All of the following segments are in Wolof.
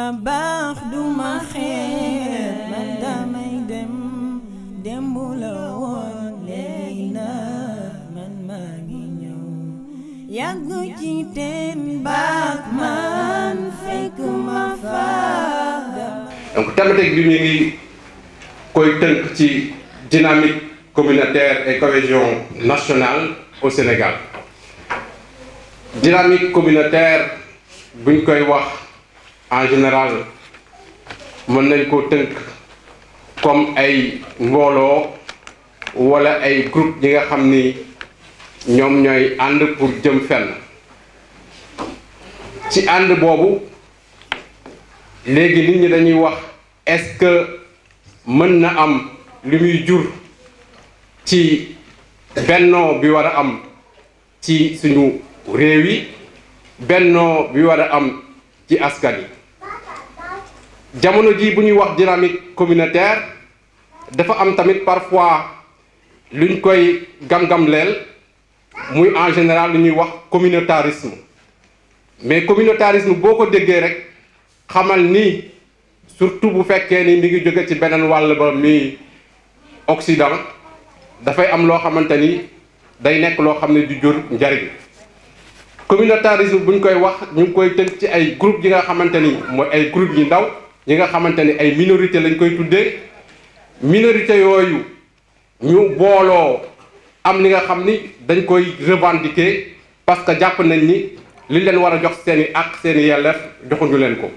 yaa baax duma xeet man damay dem démb la woon léegi na man maa ngi ñëw yàggu ci teen baax man fekk ma fa donc thématique bi ñu ngi koy tënk ci dynamique communautaire et cohésion nationale au Sénégal dynamique communautaire buñ koy wax en général mën nañ ko tënk comme ay mbooloo wala ay groupe yi nga xam ni ñoom ñooy ànd pour jëm fenn ci ànd boobu léegi nit ñi dañuy wax est-ce que mën na am li muy jur ci bennoo bi war a am ci suñu réew yi bennoo bi war a am ci askan yi jamono ji bu ñuy wax dynamique communautaire dafa am tamit parfois luñ koy gam-gam leel muy en général lu ñuy wax communautarisme mais communautarisme boo ko déggee rek xamal ni surtout bu fekkee ni mi ngi jóge ci beneen wàll ba mi Occident dafay am loo xamante ni day nekk loo xam ne du jur njariñ communautarisme bu ñu koy wax ñu ngi koy tënk ci ay groupe yi nga xamante ni mooy ay groupe yi ndaw yi nga xamante ni ay minorité lañ koy tuddee minorité yooyu ñu booloo am li nga xam ni dañ koy revendiquer parce que jàpp nañ ni li leen war a jox seeni ak seeni yelleef joxuñu leen ko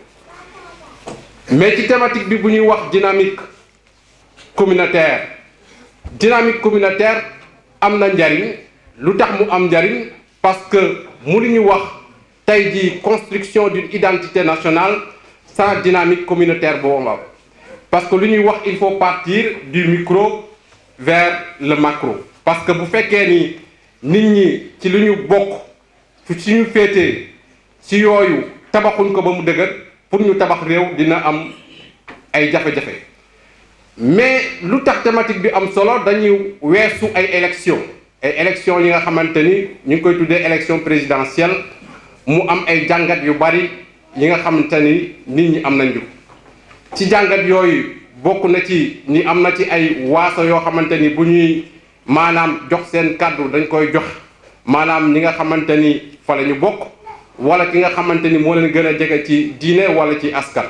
mais ci thématique bi bu ñuy wax dynamique communautaire dynamique communautaire am na njariñ lu tax mu am njariñ parce que mënuñu wax tey jii construction d'une identité nationale sans dynamique communautaire boobu am parce que lu ñuy wax il faut partir du micro vers le macro parce que bu fekkee ni nit ñi ci lu ñu bokk fu ci ñu féetee ci yooyu tabaxuñ ko ba mu dëgër pour ñu tabax réew dina am ay jafe-jafe mais lu tax thématique bi am solo dañuy weesu ay élection ay élection yi nga xamante ni ñu ngi koy tuddee élection présidentielle mu am ay jàngat yu bari yi nga xamante ni nit ñi am nañ ju ci jàngat yooyu bokk na ci ni am na ci ay waaso yoo xamante ni bu ñuy maanaam jox seen kàddu dañ koy jox maanaam ñi nga xamante ni fa la ñu bokk wala ki nga xamante ni moo leen gën a jege ci diine wala ci askan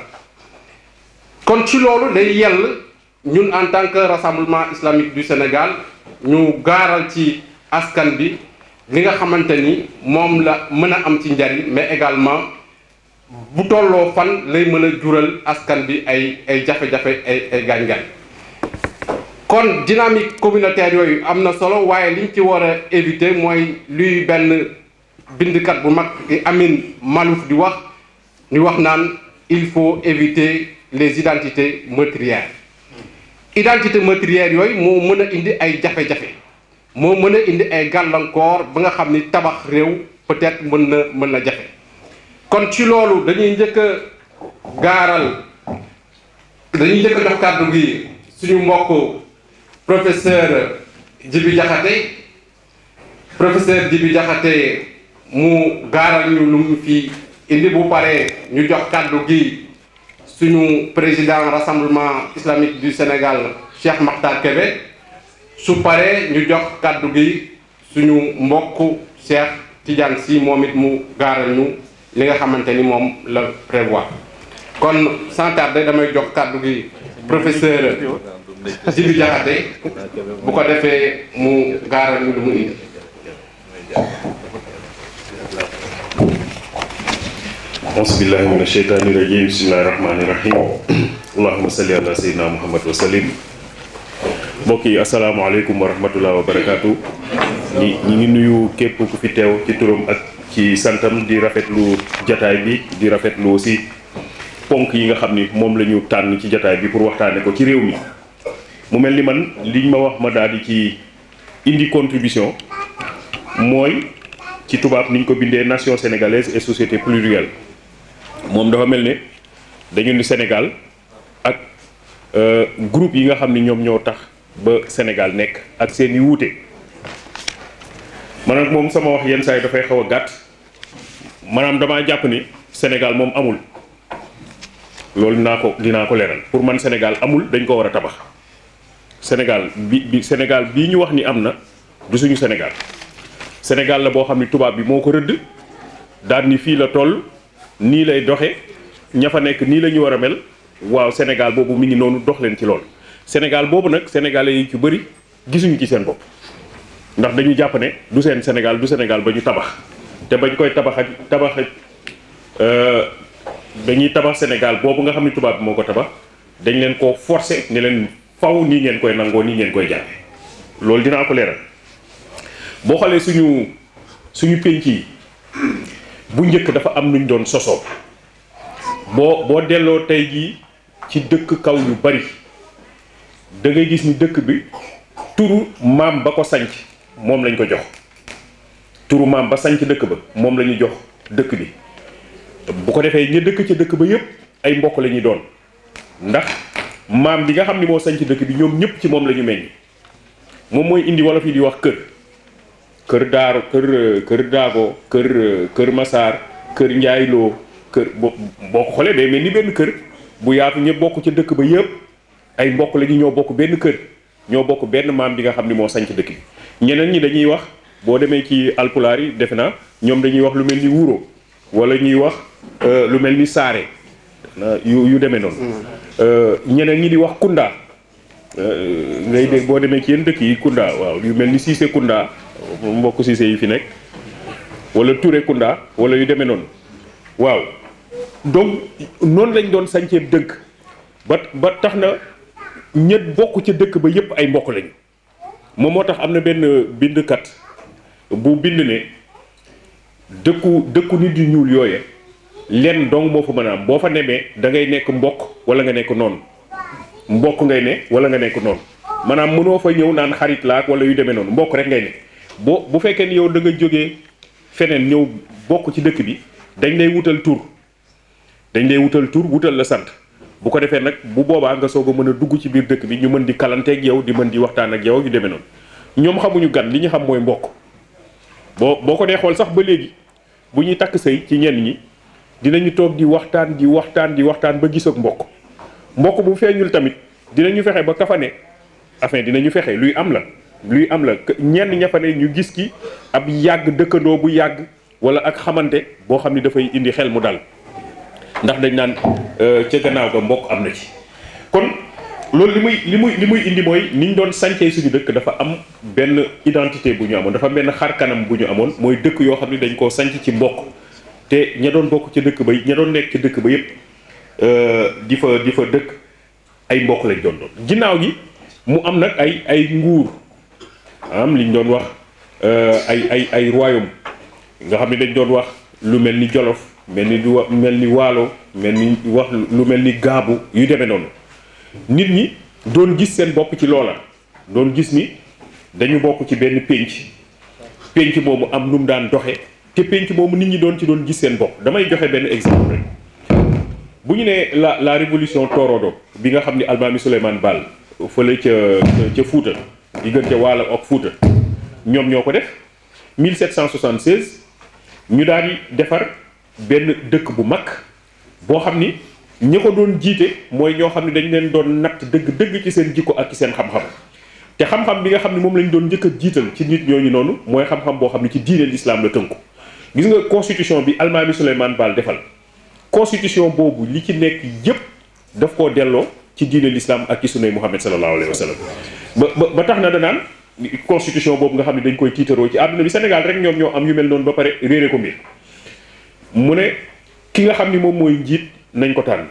kon ci loolu day yell ñun en tant que rassemblement islamique du Sénégal ñu gaaral ci askan bi li nga xamante ni moom la mën a am ci njariñ mais également bu tolloo fan lay mën a jural askan bi ay ay jafe-jafe ay ay gaañ-gaañ kon dynamique communautaire yooyu am na solo waaye liñ ci war a éviter mooy luy benn bindkat bu mag Amin Malouf di wax ñu wax naan il faut éviter les identités meurtrières identité meurtrière yooyu moo mën a indi ay jafe-jafe moo mën a indi ay gàllankoor ba nga xam ni tabax réew peut-être mën na mën na jafe kon ci loolu dañuy njëkk a gaaral dañuy njëkk a jox kàddu gi suñu mbokk professeur Djibi Diakhaté professeur Djibi Diakhaté mu gaaral ñu lu mu fi indi bu paree ñu jox kàddu gi suñu président rassemblement islamique du Sénégal Cheikh Makhtar Kébé su paree ñu jox kàddu gi suñu mbokk Cheikh Tidiane Sy moom it mu gaaral ñu li nga xamante ni moom la prévoir kon sans tarder damay jox kàddu gi professeur Djibi Diakhaté bu ko defee mu gaaral ñu lu mu indi auzubillahi min asheytaani rajim bismillahi rahmaani rahim allahuma salli ala sayyidina muhammad wa salim mbokk yi asalaamaaleykum wa rahmatullah wa barakaatu ñi ñi ngi nuyu képp ku fi teew ci turam ak ci santam di rafetlu jataay bi di rafetlu aussi ponk yi nga xam ni moom la ñu tànn ci jataay bi pour waxtaane ko ci réew mi mu mel ni man liñ ma wax ma daal di ci indi contribution mooy ci tubaab niñ ko bindee nation sénégalaise et société plurielle moom dafa mel ne dañu ni Sénégal ak groupe yi nga xam ni ñoom ñoo tax ba Sénégal nekk ak seen i wuute man nag moom sama wax yenn saa yi dafay xaw a gàtt maanaam damaa jàpp ni Sénégal moom amul loolu dinaa ko dinaa ko leeral pour man Sénégal amul dañ ko war a tabax Sénégal bi bi Sénégal bii ñu wax ni am na du suñu Sénégal Sénégal la boo xam ni tubaab bi moo ko rëdd daal ni fii la toll nii lay doxe ña fa nekk nii la ñu war a mel waaw Sénégal boobu mi ngi noonu dox leen ci loolu Sénégal boobu nag sénégalais yi ci bëri gisuñu ci seen bopp ndax dañu jàpp ne du seen Sénégal du Sénégal ba ñu tabax te bañ koy tabax ak tabax dañuy tabax Sénégal boobu nga xam ne tubaab bi moo ko tabax dañ leen koo forcer ne leen faw nii ngeen koy nangoo nii ngeen koy jàppe loolu dinaa ko leeral boo xoolee suñu suñu pénc yi bu njëkk dafa am nuñ doon sosoo boo boo delloo tey jii ci dëkk kaw yu bari da ngay gis ni dëkk bi turu maam ba ko sanc moom lañ ko jox turu maam ba sanc dëkk ba moom la ñu jox dëkk bi bu ko defee ña dëkk ca dëkk ba yépp ay mbokk la ñuy doon ndax maam bi nga xam ni moo sanc dëkk bi ñoom ñëpp ci moom la ñu meññ moom mooy indi wolof yi di wax kër kër daar kër kër daago kër kër masaar kër njaayloo kër boo boo ko xoolee day mel ni benn kër bu yaatu ñëpp bokk ca dëkk ba yépp ay mbokk la ñu ñoo bokk benn kër ñoo bokk benn maam bi nga xam ni moo sanc dëkk bi ñeneen ñi dañuy wax boo demee ci alpulaar yi defe naa ñoom dañuy wax lu mel ni wuro wala ñuy wax lu mel ni saare yu yu demee noonu ñeneen ñi di wax kunda ngay dégg boo demee ci yenn dëkk yi kunda waaw yu mel ni siise kunda mbokk siise yi fi nekk wala ture kunda wala yu demee noonu waaw donc noonu lañ doon sancee dëkk ba ba tax na ñett bokk ca dëkk ba yépp ay mbokk lañu moom moo tax am na benn bindkat bu bind ne dëkku dëkku nit yu ñuul yooye lenn dong moo fa mën a am boo fa nemee da ngay nekk mbokk wala nga nekk noonu mbokk ngay ne wala nga nekk noonu maanaam mënoo fa ñëw naan xarit laak wala yu demee noonu mbokk rek ngay ne boo bu fekkee ni yow da nga jógee feneen ñëw bokk ci dëkk bi dañ lay wutal tur dañ lay wutal tur wutal la sant bu ko defee nag bu boobaa nga soog a mën a dugg ci biir dëkk bi ñu mën di kalanteeg yow di mën di waxtaan ak yow yu demee noonu ñoom xamuñu gan li ñu xam mooy mbokk boo boo ko dee xool sax ba léegi bu ñuy takk sëy ci ñenn ñi dinañu toog di waxtaan di waxtaan di waxtaan ba gis ak mbokk mbokk bu feeñul tamit dinañu fexe ba kafane enfin dinañu fexe luy am la luy am la ñenn ña fa ne ñu gis ki ab yàgg dëkkandoo bu yàgg wala ak xamante boo xam ni dafay indi xel mu dal ndax dañ naan ca gannaaw ga mbokk am na ci kon loolu li muy li muy li muy indi mooy ni ñu doon sancee suñu dëkk dafa am benn identité bu ñu amoon dafa benn xar kanam bu ñu amoon mooy dëkk yoo xam ne dañ koo sanc ci mbokk te ña doon bokk ca dëkk ba ña doon nekk ca dëkk ba yépp di fa di fa dëkk ay mbokk lañ doon doon ginnaaw gi mu am nag ay ay nguur am liñ doon wax ay ay ay royaume nga xam ne dañ doon wax lu mel ni Jolof mel ni du mel ni Waalo mel ni wax lu mel ni Gaabu yu demee noonu nit ñi doon gis seen bopp ci loola doon gis ni dañu bokk ci benn pénc pénc moomu am nu mu daan doxe te pénc moomu nit ñi doon ci doon gis seen bopp damay joxe benn exemple rek bu ñu nee la la révolution torodo bi nga xam ni Almaami Souleymane Baal fële ca ca Fuuta diggante Waalo ak Fuuta ñoom ñoo ko def 1776 ñu daal di defar benn dëkk bu mag boo xam ni ñi ko doon jiite mooy ñoo xam ne dañ leen doon natt dëgg-dëgg ci seen jikko ak ci seen xam-xam te xam-xam bi nga xam ne moom lañ doon njëkk a jiital ci nit ñooñu noonu mooy xam-xam boo xam ne ci diine l'islam la tënku gis nga constitution bi Almaami Souleymane Baal defal constitution boobu li ci nekk yépp daf koo delloo ci diine l'islam ak ci sunnay Muhammad sallallahu alayhi wa sallam ba ba ba tax na danaan constitution boobu nga xam ne dañ koy tiitaroo ci àdduna bi Sénégal rek ñoom ñoo am yu mel noonu ba pare réere ko mbir mu ne ki nga xam ni moom mooy njiit nañ ko tànn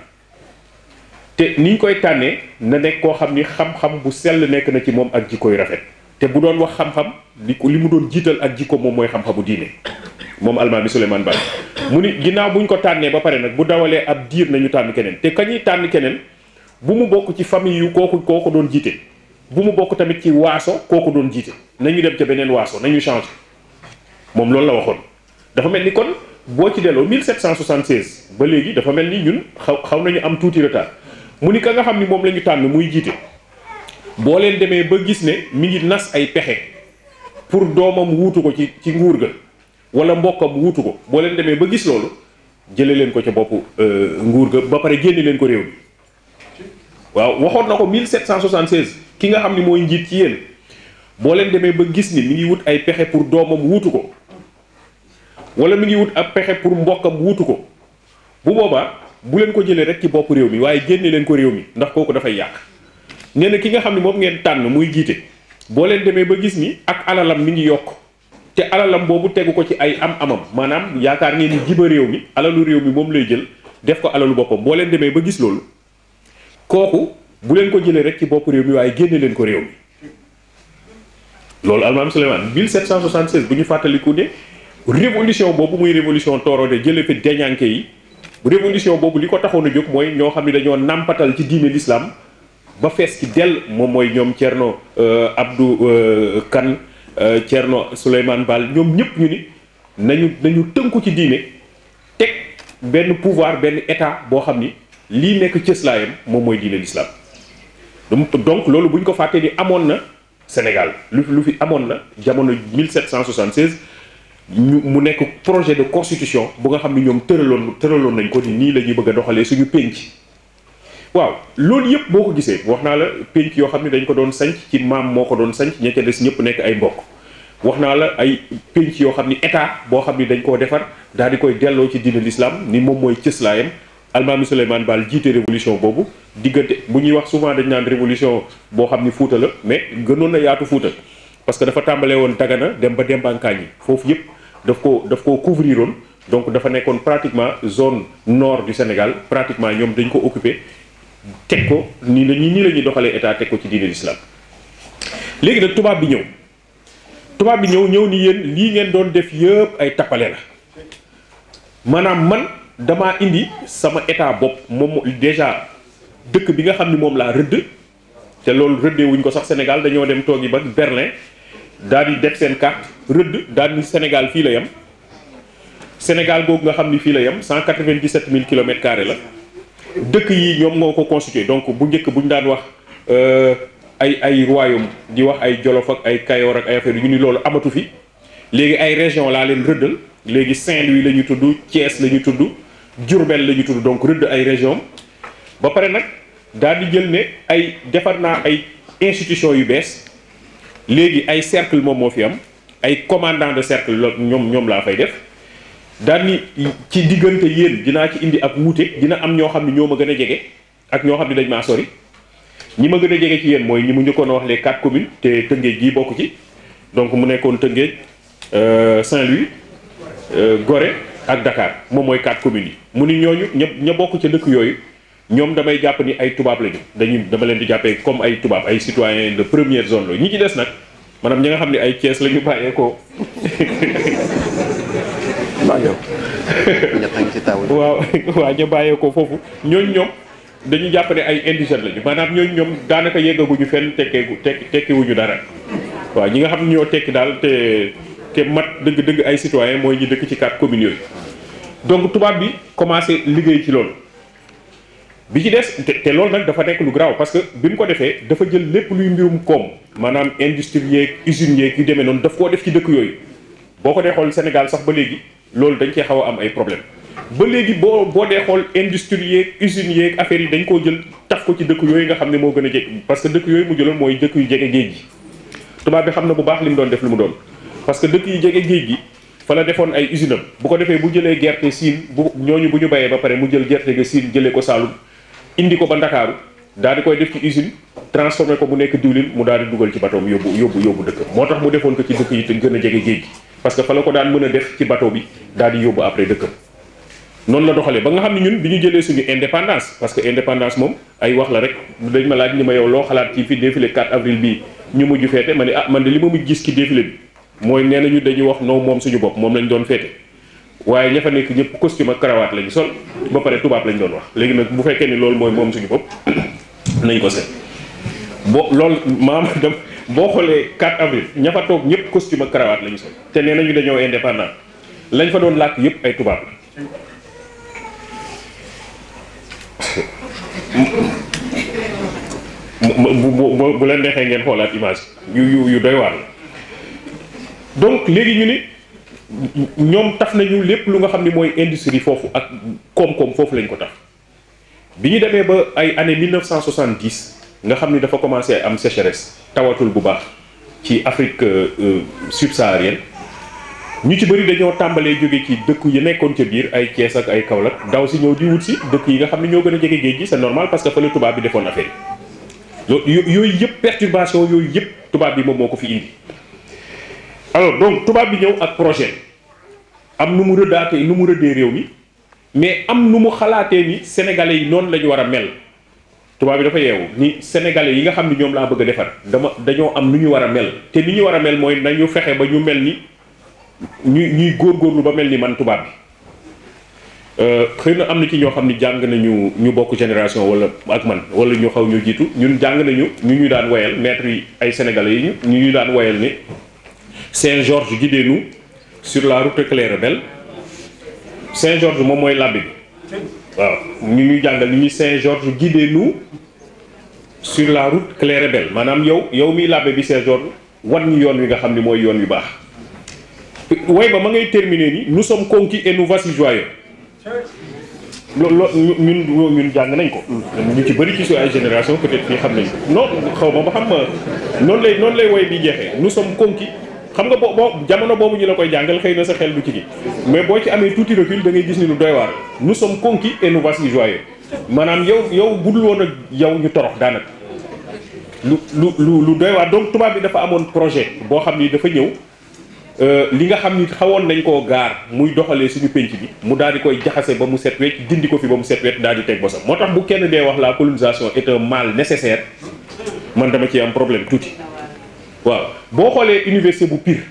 te niñ koy tànnee na nekk koo xam ni xam-xam bu sell nekk na ci moom ak jikkoy rafet te bu doon wax xam-xam li ko li mu doon jiital ak jikko moom mooy xam-xamu diine moom Almaami Souleymane Baal mu ni ginnaaw buñ ko tànnee ba pare nag bu dawalee ab diir nañu tànn keneen te kañuy tànn keneen bu mu bokk ci famille yu kooku kooku doon jiite bu mu bokk tamit ci waaso kooku doon jiite nañu dem ca beneen waaso nañu changé moom loolu la waxoon dafa mel ni kon boo ci delloo 1776 ba léegi dafa mel ni ñun xaw xaw nañu am tuuti retard mu ni ka nga xam ni moom la ñu tànn muy jiite boo leen demee ba gis ne mi ngi nas ay pexe pour doomam wuutu ko ci ci nguur ga wala mbokkam wuutu ko boo leen demee ba gis loolu jële leen ko ca bopp nguur ga ba pare génne leen ko réew mi waaw waxoon na ko 1776 ki nga xam ni mooy njiit ci yéen boo leen demee ba gis ni mi ngi wut ay pexe pour doomam wuutu ko wala mi ngi wut ab pexe pour mbokkam wuutu ko bu boobaa bu leen ko jëlee rek ci bopp réew mi waaye génne leen ko réew mi ndax kooku dafay yàq nee na ki nga xam ne moom ngeen tànn muy jiite boo leen demee ba gis ni ak alalam mi ngi yokk te alalam boobu tegu ko ci ay am-amam maanaam yaakaar ngeen ni jiba réew mi alalu réew mi moom lay jël def ko alalu boppam boo leen demee ba gis loolu kooku bu leen ko jëlee rek ci bopp réew mi waaye génne leen ko réew mi loolu almaam Souleymane 1776 bu ñu fàttaliku ne révolution boobu muy révolution toorode jële fi deñanke yi révolution boobu li ko taxoon a jóg mooy ñoo xam ne dañoo nàmpatal ci diine l'islam ba fees ci dell moom mooy ñoom Thierno Abdou Kane Thierno Souleymane Baal ñoom ñëpp ñu ni nañu nañu tënku ci diine teg benn pouvoir benn état boo xam ni lii nekk cëslaayam moom mooy diine l'islam donc loolu bu ñu ko fàttee ni amoon na Sénégal lu lu fi amoon na jamono 1776 ñu mu nekk projet de constitution bu nga xam ni ñoom tëraloon tëraloon nañ ko ni nii la ñuy bëgg a doxalee suñu pénc waaw loolu yëpp boo ko gisee wax naa la pénc yoo xam ne dañ ko doon sanc ci maam moo ko doon sanc ña ca des ñëpp nekk ay mbokk wax naa la ay pénc yoo xam ni état boo xam ni dañ koo defar daal di koy delloo ci diine l'islam ni moom mooy cëslaayam almaami Souleymane Baal jiite révolution boobu diggante bu ñuy wax souvent dañ naan révolution boo xam ni fuuta la mais gënoon na yaatu fuuta parce que dafa tàmbalee woon Dagana dem ba Dembankaañ yi foofu yëpp daf ko daf koo couvrir woon donc dafa nekkoon pratiquement zone nord du Sénégal pratiquement ñoom dañ ko occupé teg ko nii la ñuy nii la ñuy doxalee état teg ko ci diine l'islam léegi nag tubaab bi ñëw tubaab bi ñëw ñëw ni yéen lii ngeen doon def yëpp ay tappale la maanaam man damaa indi sama état bopp moom déjà dëkk bi nga xam ni moom laa rëdd te loolu rëddee wuñ ko sax Sénégal dañoo dem toogi ba Berlin daal di def seen carte rëdd daal ni Sénégal fii la yem Sénégal googu nga xam ni fii la yem 197 000 kilomètres carrés la dëkk yi ñoom moo ko constitué donc bu njëkk bu ñu daan wax ay ay royaume di wax ay Jolof ak ay Kayoor ak ay affaire yu ni loolu amatu fi léegi ay région laa leen rëddal léegi Saint-Louis la ñu tudd Thiès la ñu tudd Diourbel la ñu tudd donc rëdd ay région ba pare nag daal di jël ne ay defar naa ay institution yu bees léegi ay cercle moom moo fi am ay commandant de cercle la ñoom ñoom laa fay def daal ni ci diggante yéen dinaa ci indi ak wuute dina am ñoo xam ne ñoo ma gën a jege ak ñoo xam ne dañ maa sori ñi ma gën a jege ci yéen mooy ñi mu njëkkoon a wax les quatre communes te Tëngéej gii bokk ci donc mu nekkoon Tëngéej Saint-Louis Gorée ak Dakar moom mooy quatre communes yi mu ni ñooñu ña ña bokk ca dëkk yooyu ñoom damay jàpp ni ay tubaab lañu dañuy dama leen di jàppee comme ay tubaab ay citoyens de première zone la ñi ci des nag maanaam ñi nga xam ne ay Thiès la ñu bàyyeekoo. waaw waaw ñu bàyyeekoo foofu ñooñu ñoom dañu jàpp ne ay indigènes lañu maanaam ñooñu ñoom daanaka yeggaguñu fenn tekkeegu tekki tekkiwuñu dara waaw ñi nga xam ne ñoo tekki daal te te mat dëgg-dëgg ay citoyens mooy ñi dëkk ci quatre communes yooyu donc tubaab bi commencé liggéey ci loolu. bi ci des te te loolu nag dafa nekk lu garaaw parce que bi mu ko defee dafa jël lépp luy mbirum koom maanaam industrie yeeg usines yeeg yu demee noonu daf koo def ci dëkk yooyu boo ko dee xool Sénégal sax ba léegi loolu dañ cee xaw a am ay problème ba léegi boo boo dee xool industrie yeeg usines yeeg affaires yi dañ koo jël taf ko ci dëkk yooyu nga xam ne moo gën a jege parce que dëkk yooyu mu jëloon mooy dëkk yu jege géej gi tubaab bi xam na bu baax li mu doon def lu mu doon parce que dëkk yu jege géej gi fa la defoon ay usine am bu ko defee bu jëlee gerte siin bu ñooñu bu ñu bayee ba pare mu jël gerte ga siin jëlee ko Saalum indi ko ba Ndakaaru daal di koy def ci usine transformé ko mu nekk diwlin mu daal di dugal ci bateau bi yóbbu yóbbu yóbbu dëkk moo tax mu defoon ko ci dëkk yi te gën a jege géej gi parce que fa la ko daan mën a def ci bateau bi daal di yóbbu après dëkkam noonu la doxalee ba nga xam ne ñun bi ñu jëlee suñu indépendance parce que indépendance moom ay wax la rek dañ ma laaj ni ma yow loo xalaat ci fi défilé 4 avril bii ñu mujj feete ma ne ah man de li ma mujj gis ci défilé bi mooy nee nañu dañuy wax non moom suñu bopp moom lañ doon feete waaye ña fa nekk ñëpp costume ak cravate lañu sol ba pare tubaab lañ doon wax léegi nag bu fekkee ni loolu mooy moom suñu bopp nañ ko seet boo loolu maam dem boo xoolee 4 avril ña fa toog ñëpp costume ak cravate lañu sol te nee nañu dañoo indépendant lañ fa doon làkk yëpp ay tubaab la bu bu leen neexee ngeen xoolaat image yu yu yu doy waar la donc léegi ñu ni ñoom taf nañu lépp lu nga xam ni mooy industrie foofu ak koom-koom foofu lañ ko taf bi ñu demee ba ay année 1970 nga xam ni dafa commencé am sécheresse tawatul bu baax ci Afrique subsaharienne ñu ci bëri dañoo tàmbalee jóge ci dëkk yi nekkoon ca biir ay Thiès ak ay Kaolack daw si ñëw di wut si dëkk yi nga xam ne ñoo gën a jege géej gi c'est normal parce que fa la tubaab bi defoon affaire yi yooyu yëpp perturbation yooyu yëpp tubaab bi moom moo ko fi indi alors donc tubaab bi ñëw ak projet am nu mu rëddaatee nu mu rëddee réew mi mais am nu mu xalaatee ni sénégalais yi noonu la ñu war a mel tubaab bi dafa yeewu ni sénégalais yi nga xam ni ñoom laa bëgg a defar dama dañoo am nu ñu war a mel te ni ñu war a mel mooy nañu fexe ba ñu mel ni ñuy ñuy góorgóorlu ba mel ni man tubaab bi xëy na am na ci ñoo xam ni jàng nañu ñu bokk génération wala ak man wala ñu xaw ñu jiitu ñun jàng nañu ñu ñu daan woyal maître yi ay sénégalais yi ñu ñu daan woyal ni Saint-Georges guidez-nous sur la route claire et belle Saint-Georges moom mooy labbi bi waaw ñu ñuy jàngal ni ñuy Saint-Georges guidez-nous sur la route claire et belle maanaam yow yow miy labbe bi Saint-Georges wan ñu yoon wi nga xam ni mooy yoon wi baax way ba ma ngay terminer ni nous sommes conquis et nous voici joyeux loolu loolu ñun ñun jàng nañ ko. ñu ci bëri ci su ay génération peut-être fii xam nañ ko non xaw ma ba xam noonu lay noonu lay woy bi jeexee nous sommes conquis xam nga boo boo jamono boobu ñu la koy jàngal xëy na sa xel du ci gi mais boo ci amee tuuti recul da ngay gis ni lu doy waar nous sommes conquis et nous voici joyeux maanaam yow yow budul woon ak yow ñu torox daanaka lu lu lu lu doy waar donc tubaab bi dafa amoon projet boo xam ni dafa ñëw. li nga xam ni xawoon nañ koo gaar muy doxalee suñu penc bi mu daal di koy jaxase ba mu set wecc dindi ko fi ba mu set wecc daal di teg bosam moo tax bu kenn dee wax la colonisation est un mal nécessaire man dama ci am problème tuuti waaw boo xoolee université bu Pire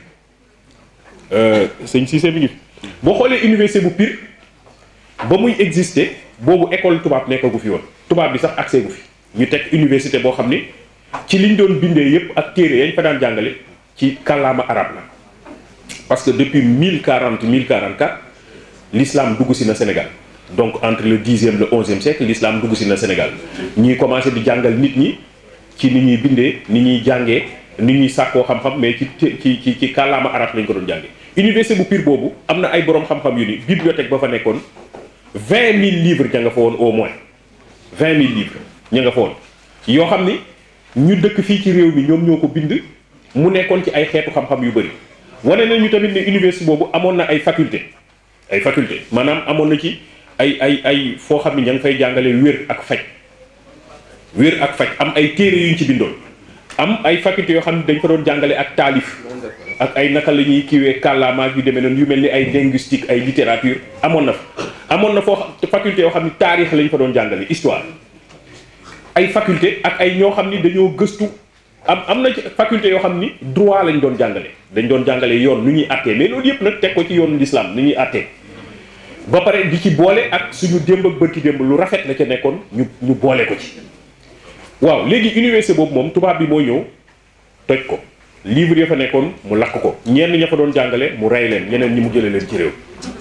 sëñ Cissé mi ngi fi boo xoolee université bu Pire ba muy exister boobu école tubaab nekkagu fi woon tubaab bi sax accès gu fi ñu teg université boo xam ni ci liñ doon bindee yépp ak téere yañ fa daan jàngale ci kàllaama arab la parce que depuis 1040 1044 l'islam dugg si na Sénégal donc entre le dixième le onzième siècle l'islam dugg si na Sénégal ñuy commencé di jàngal nit ñi ci ni ñuy bindee ni ñuy jàngee ni ñuy sàkkoo xam-xam mais ci ci ci ci kàllaama arab lañ ko doon jàngee. université bu Pire boobu am na ay borom xam-xam yu ni bibliothèque ba fa nekkoon 20 000 livres ña nga fa woon au moins 20 000 livres ña nga fa woon yoo xam ni ñu dëkk fii ci réew mi ñoom ñoo ko bind mu nekkoon ci ay xeetu xam-xam yu bëri. wane nañu tamit ne université boobu amoon na ay faculté ay faculté maanaam amoon na ci ay ay ay foo xam ne ña ngi fay jàngale wér ak faj wér ak faj am ay téere yuñ ci bindoon am ay faculté yoo xam ne dañ fa doon jàngale ak taalif ak ay naka la ñuy kiiwee kàllaamaak yu demee noonu yu mel ni ay linguistique ay littérature amoon na fa amoon na foo faculté yoo xam ne taarix lañ fa doon jàngale histoire ay faculté ak ay ñoo xam ni dañoo gëstu am am na ci faculté yoo xam ni droit lañ doon jàngale dañ doon jàngale yoon nu ñuy àttee mais loolu yëpp nag teg ko ci yoonu l'islam nu ñuy àttee ba pare di ci boole ak suñu démb ak bërki démb lu rafet la ca nekkoon ñu ñu boole ko ci waaw léegi université boobu moom tubaab bi moo ñëw toj ko livre ya fa nekkoon mu lakk ko ñenn ña fa doon jàngale mu rey leen ñeneen ñi mu jëlee leen ci réew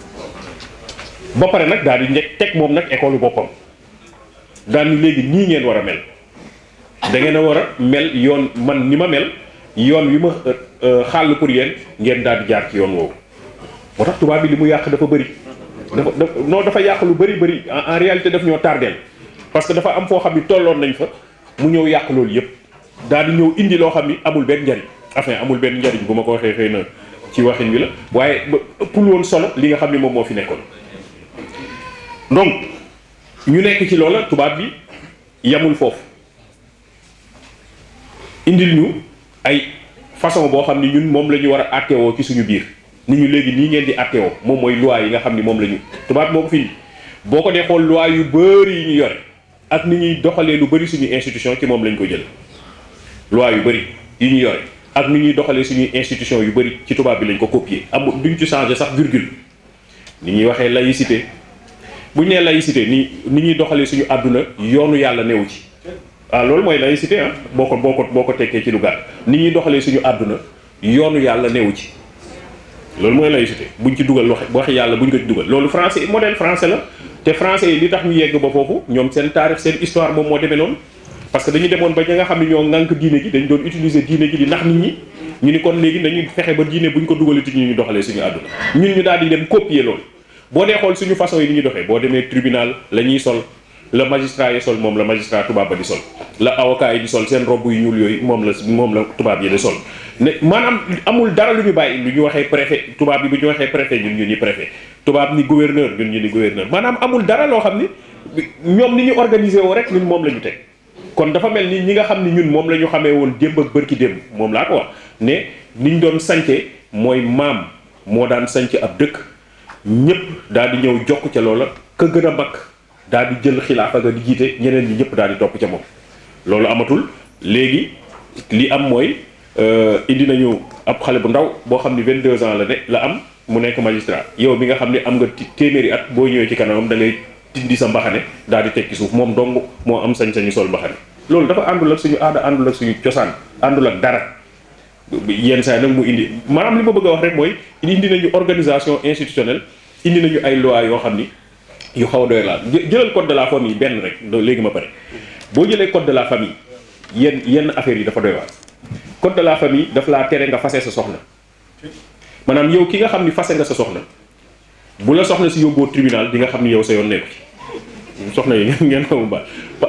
ba pare nag daal di njëkk teg moom nag école boppam daal ni léegi nii ngeen war a mel da ngeen a war a mel yoon man ni ma mel yoon wi ma xàll pour yéen ngeen daal di jaar ci yoon woowu moo tax tubaab bi li mu yàq dafa bëri dafa dafa non dafa yàq lu bëri bëri en réalité daf ñoo tardeel parce que dafa am foo xam ni tolloon nañ fa mu ñëw yàq loolu yëpp daal di ñëw indi loo xam ni amul benn njariñ enfin amul benn njariñ bu ma ko waxee xëy na ci waxin wi la waaye ba ëppul woon solo li nga xam ni moom moo fi nekkoon donc ñu nekk ci loola tubaab bi yamul foofu indil ñu ay façon boo xam ni ñun moom la ñu war a àtteewoo ci suñu biir nit ñu léegi nii ngeen di àtteewoo moom mooy loi yi nga xam ni moom la ñu tubaab moo ko fi boo ko dee xool loi yu bëri yi ñu yore ak ni ñuy doxalee lu bëri suñu institution ci moom lañ ko jël loi yu bëri yi ñu yore ak ni ñuy doxalee suñuy institution yu bëri ci tubaab bi lañ ko copier amul duñ ci changer sax virgule ni ñuy waxee laïcité bu ñu nee laïcité ni ni ñuy doxalee suñu àdduna yoonu yàlla newu ci ah loolu mooy laïcité ah boo ko boo ko boo ko tekkee ci lu gàtt ni ñuy doxalee suñu àdduna yoonu yàlla newu ci loolu mooy laïcité buñ ci dugal wax waxi yàlla buñ ko ci dugal loolu français modèle français la te français yi li tax ñu yegg ba foofu ñoom seen taarix seen histoire moom moo demee noonu parce que dañu demoon ba ñi nga xam ne ñoo ŋànk diine gi dañ doon utiliser diine gi di nax nit ñi ñu ni kon léegi nañu fexe ba diine buñ ko dugalee ci ñu ñu doxalee suñu àdduna ñun ñu daal di dem copier loolu boo dee xool suñu façon yi ni ñuy doxee boo demee tribunal la ñuy sol la magistrat yi sol moom la magistrat tubaab ba di sol la avocat yi di sol seen robb yu ñuul yooyu moom la moom la tubaab yi di sol ne maanaam amul dara lu ñu bàyyi lu ñu waxee préfet tubaab bi bu ñu waxee préfet ñun ñu ni préfet tubaab ni gouverneur ñun ñu ni gouverneur maanaam amul dara loo xam ni ñoom ni ñu organisé woo rek ñun moom la ñu teg kon dafa mel ni ñi nga xam ni ñun moom la ñu xamee woon démb ak bërki démb moom laa ko wax ne niñ doon sance mooy maam moo daan sanc ab dëkk ñëpp daal di ñëw jokk ca loola ka gën a mag daal di jël xilaafa ga di jiite ñeneen ñi ñëpp daal di topp ca moom loolu amatul léegi li am mooy indi nañu ab xale bu ndaw boo xam ni 22 ans la ne la am mu nekk magistrat yow mi nga xam ne am nga téeméeri at boo ñëwee ci kanamam da ngay tindi sa mbaxane daal di tekki suuf moom dong moo am sañ-sañu sol mbaxane loolu dafa àndul ak suñu aada àndul ak suñu cosaan àndul ak dara yenn saa yi nag mu indi maanaam li ma bëgg a wax rek mooy indi nañu organisation institutionnelle indi nañu ay loi yoo xam ni yu xaw a doy laal jëlal code de la famille benn rek léegi ma pare boo jëlee code de la famille yenn yenn affaires yi dafa doy waar code de la famille daf laa tere nga fase sa soxna maanaam yow ki nga xam ni fase nga sa soxna bu la soxna si yóbboo tribunal di nga xam ni yow sa yoon nekku ci soxna yi ngeen xamu ba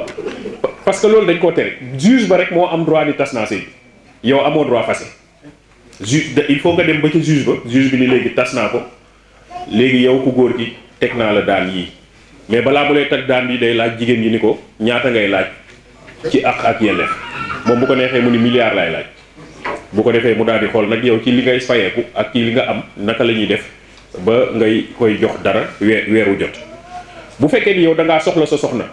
parce que loolu dañ koo tere juge ba rek moo am droit ni tas naa sëy yow amoo droit fase juge il faut nga dem ba ca juge ba juge bi ni léegi tas naa ko léegi yow ku góor gi teg naa la daan yii mais balaa mu lay teg daan bi day laaj jigéen ñi ni ko ñaata ngay laaj ci àq ak yelleef moom bu ko neexee mu ni milliard laay laaj bu ko defee mu daal di xool nag yow ci li ngay fayeeku ak ci li nga am naka la ñuy def ba ngay koy jox dara weer weeru jot bu fekkee ni yow da ngaa soxla sa soxna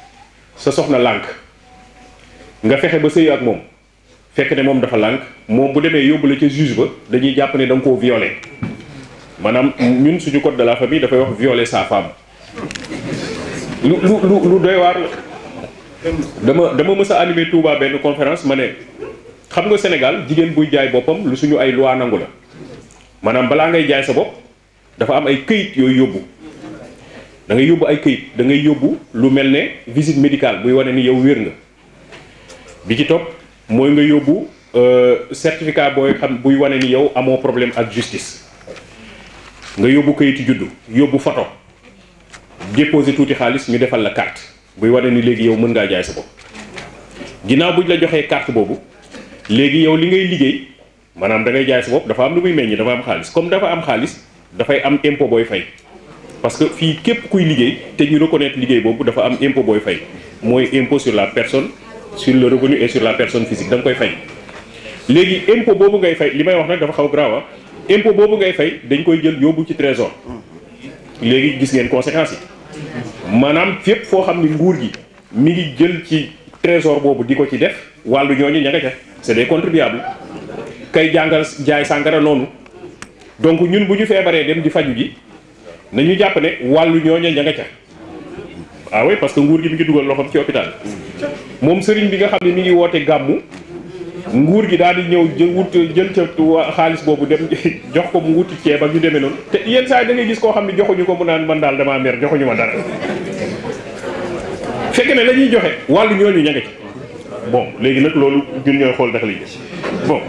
sa soxna lànk nga fexe ba sëy ak moom fekk ne moom dafa lànk moom bu demee yóbbu la ca juge ba dañuy jàpp ne da nga koo violé maanaam ñun suñu code de la famille dafay wax violer sa femme lu lu lu lu doy waar la dama dama mës a animé Touba benn conférence ma ne xam nga Sénégal jigéen buy jaay boppam lu suñu ay loi nangu la maanaam balaa ngay jaay sa bopp dafa am ay këyit yooyu yóbbu da ngay yóbbu ay këyit da ngay yóbbu lu mel ne visite médicale buy wane ni yow wér nga bi ci topp mooy nga yóbbu certificat booy xam buy wane ni yow amoo problème ak justice nga yóbbu kayitu juddu yóbbu photo déposé tuuti xaalis ñu defal la carte buy wane ni léegi yow mën ngaa jaay sa bopp ginnaaw buñ la joxee carte boobu léegi yow li ngay liggéey maanaam da ngay jaay sa bopp dafa am lu muy meññ dafa am xaalis comme dafa am xaalis dafay am impôt booy fay parce que fii képp kuy liggéey te ñu reconnaître liggéey boobu dafa am impôt booy fay mooy impôt sur la personne sur le revenu et sur la personne physique da nga koy fay léegi impôt boobu ngay fay li may wax nag dafa xaw grave impôt boobu ngay fay dañ koy jël yóbbu ci trésor léegi gis ngeen conséquences yi maanaam fépp foo xam ni nguur gi mi ngi jël ci trésor boobu di ko ci def wàllu ñooñu ña nga ca c'est des contribuables kay jàngal jaay sàngara noonu donc ñun bu ñu feebaree dem di faju ji nañu jàpp ne wàllu ñooñu ña nga ca ah oui parce que nguur gi mi ngi dugal loxoom ci hôpital moom sëriñ bi nga xam ne mi ngi woote gàmmu nguur gi daal di ñëw jël wut jël ca xaalis boobu dem jox ko mu wuti ceeb ak ñu demee noonu te yenn saa yi da ngay gis koo xam ne joxuñu ko mu naan man daal damaa mer joxuñu ma dara fekk ne la ñuy joxe wàllu ñooñu ña nga ci bon léegi nag loolu ñun ñooy xool ndax li bon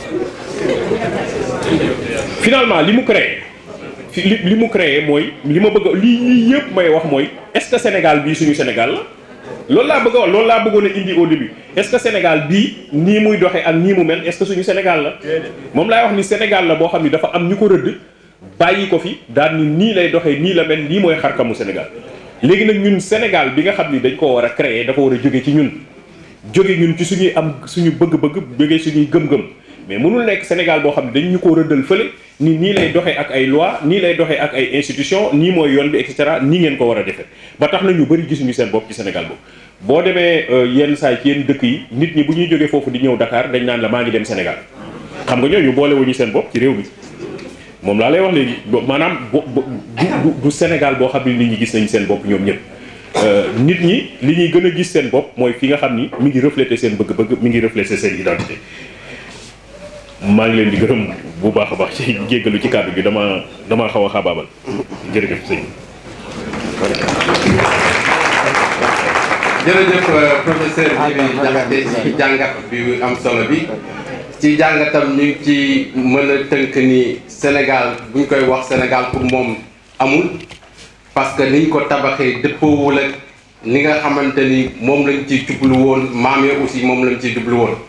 finalement li mu créé li li mu créé mooy li ma bëgg lii lii yëpp may wax mooy est-ce que Sénégal bii suñu Sénégal la loolu laa bëgg a wax loolu laa bëggoon a indi au début est-ce que Sénégal bii nii muy doxee ak nii mu mel est-ce que suñu Sénégal la moom laay wax ni Sénégal la boo xam ni dafa am ñu ko rëdd bàyyi ko fi daal ni nii lay doxee nii la mel nii mooy xarkamu Sénégal léegi nag ñun Sénégal bi nga xam ni dañ ko war a créer dafa war a jóge ci ñun jóge ñun ci suñuy am suñu bëgg-bëgg jóge suñuy gëm-gëm mais mënul nekk Sénégal boo xam ne dañ ñu ko rëddal fële ni nii lay doxee ak ay loi nii lay doxee ak ay institution nii mooy yoon bi et cetera nii ngeen ko war a defee ba tax na ñu bëri gisuñu seen bopp ci Sénégal boobu boo demee yenn saa ci yenn dëkk yi nit ñi bu ñuy jógee foofu di ñëw Dakar dañ naan la maa ngi dem Sénégal xam nga ñooñu boole wuñu seen bopp ci réew mi moom laa lay wax léegi maanaam du du Sénégal boo xam ne nit ñi gis nañu seen bopp ñoom ñëpp nit ñi li ñuy gën a gis seen bopp mooy fi nga xam ni mi ngi refléter seen bëgg-bëgg mi ngi refléter seen identité maa ngi leen di gërëm bu baax a baax ci jéggalu ci kàddu bi dama dama xaw a xaabaabal jërëjëf sëñ jërëjëf professeur Djibi Diakhaté ci jàngat bi am solo bi ci jàngatam ñu ngi ci mën a tënk ni Sénégal bu ñu koy wax Sénégal pour moom amul parce que niñ ko tabaxee dëppoowul ak ni nga xamante ni moom lañ ci jublu woon maam ya aussi moom lañ ci jublu woon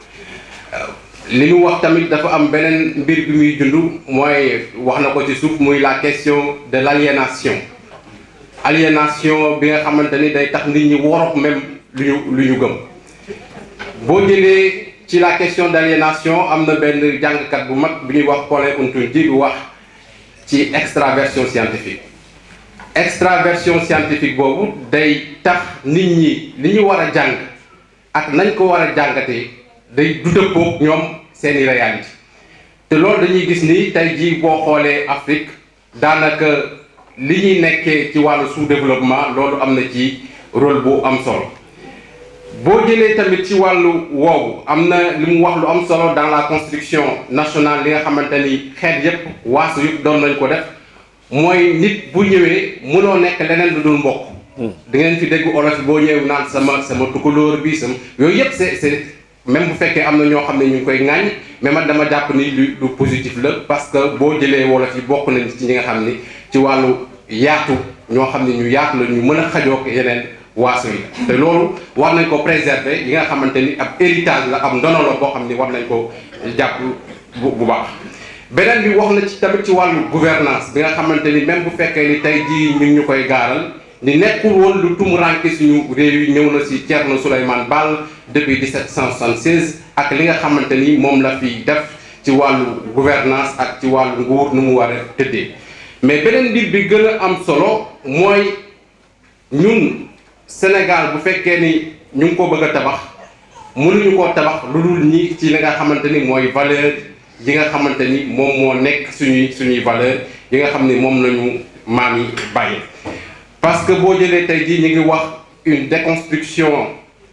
li ñu wax tamit dafa am beneen mbir bi muy dund mooy wax na ko ci suuf muy la question de l'aliénation aliénation bi nga xamante ni day tax nit ñi worof même lu ñu lu ñu gëm boo jëlee ci la question d'aliénation am na benn jàngkat bu mag bu ñuy wax Paulin Untunji bi wax ci extraversion scientifique extraversion scientifique boobu day tax nit ñi li ñu war a jàng ak nañ ko war a jàngatee day du dëppoog ñoom seeni réalité te loolu dañuy gis ni tey jii boo xoolee Afrique daanaka li ñuy nekkee ci wàllu sous-développement loolu am na ci rôle bu am solo boo jëlee tamit ci wàllu woowu am na li mu wax lu am solo dans la construction nationale li nga xamante ni xeet yépp waasu yëpp doon nañ ko def mooy nit bu ñëwee mënoo nekk leneen lu dul mbokk da ngeen fi dégg olof boo ñëwee naan sama sama tukulóor bi sama yooyu yëpp c'est c'est même bu fekkee am na ñoo xam ne ñu ngi koy ŋàññ mais man dama jàpp ni lu lu positif la parce que boo jëlee wolof yi bokk nañ ci ñi nga xam ni ci wàllu yaatu ñoo xam ne ñu yaatu la ñu mën a xajook yeneen waaso yi te loolu war nañ ko préserver yi nga xamante ni ab héritage la ab ndono la boo xam ni war nañ ko jàpp bu bu baax beneen bi wax na ci tamit ci wàllu gouvernance bi nga xamante ni même bu fekkee ni tey jii ñu ngi ñu koy gaaral ni nekkul woon lu tumuranke suñu réew yi ñëw na si Thierno Souleymane Baal depuis 1776 ak li nga xamante ni moom la fi def ci wàllu gouvernance ak ci wàllu nguur nu mu war a tëddee mais beneen mbir bi gën a am solo mooy ñun Sénégal bu fekkee ni ñu ngi ko bëgg a tabax mënuñu koo tabax lu dul ñi ci li nga xamante ni mooy valeur yi nga xamante ni moom moo nekk suñuy suñuy valeur yi nga xam ni moom lañu maam yi bàyyi parce que boo jëlee tey jii ñu ngi wax une déconstruction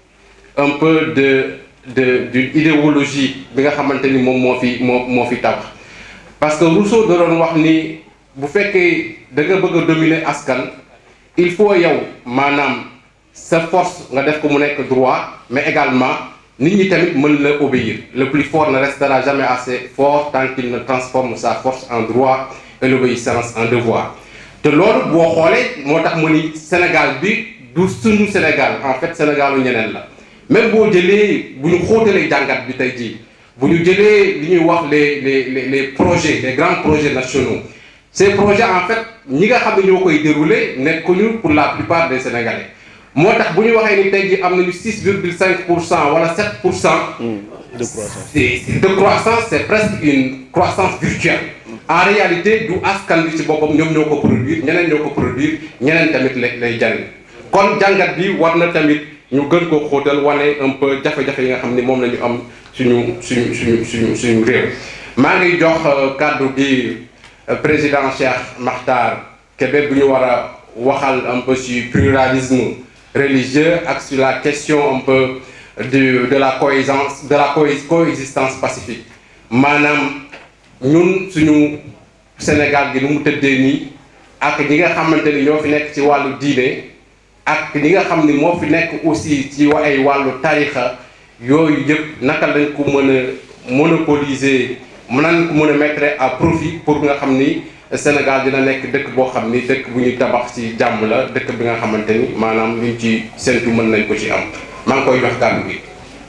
un peu de de d'une idéologie bi nga xamante ni moom moo fi moo moo fi tabax parce que Rousseau da doon wax ni bu fekkee da nga bëgg a dominer askan il faut yow maanaam sa force nga def ko mu nekk droit mais également nit ñi tamit mën la obéir le plus fort ne restera jamais assez fort tant qu'il ne transforme sa force en droit et l'obéissance en devoir te loolu boo xoolee moo tax mu ni Sénégal bi du sunu Sénégal en fait Sénégalu ñeneen la même boo jëlee bu ñu xóotalee jàngat bi tey jii bu ñu jëlee li ñuy wax les les les les projets les grands projets nationaux ces projets en fait ñi nga xam ne ñoo koy dérouler nekkuñu pour la plupart des Sénégalais moo tax bu ñu waxee ni tey jii am nañu 6 virgule 5 pour cent wala 7 pour cent. de croissance c'est de croissance c'est presque une croissance virtuelle. en réalité du askan bi ci boppam ñoom ñoo ko produire ñeneen ñoo ko produire ñeneen tamit lay lay jariñ kon jàngat bi war na tamit ñu gën koo xóotal wane un peu jafe-jafe yi nga xam ni moom la ñu am suñu suñu suñu suñu suñu réew. maa ngi jox kàddu gi président Cheikh Makhtar Kébé bu ñu war a waxal un peu sur pluralisme religieux ak sur la question un peu de de la cohésence de la coexistence pacifique maanaam. ñun suñu Sénégal gi nu mu tëddee nii ak ñi nga xamante ni ñoo fi nekk ci wàllu diine ak ñi nga xam ni moo fi nekk aussi ci ay wàllu tarixa yooyu yëpp naka lañ ko mën a monopoliser mën nañ ko mën a mettre à profit pour nga xam ni Sénégal dina nekk dëkk boo xam ni dëkk bu ñuy tabax ci jàmm la dëkk bi nga xamante ni maanaam luñ ci séntu mën nañ ko ci am maa ngi koy jox kàddu gi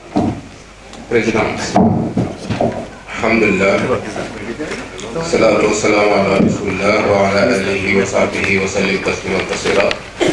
président alhamdulillah salaatu wasalaamu ala rasulillah wa ala alihi wa sahbihi wa sallim tasliman kasira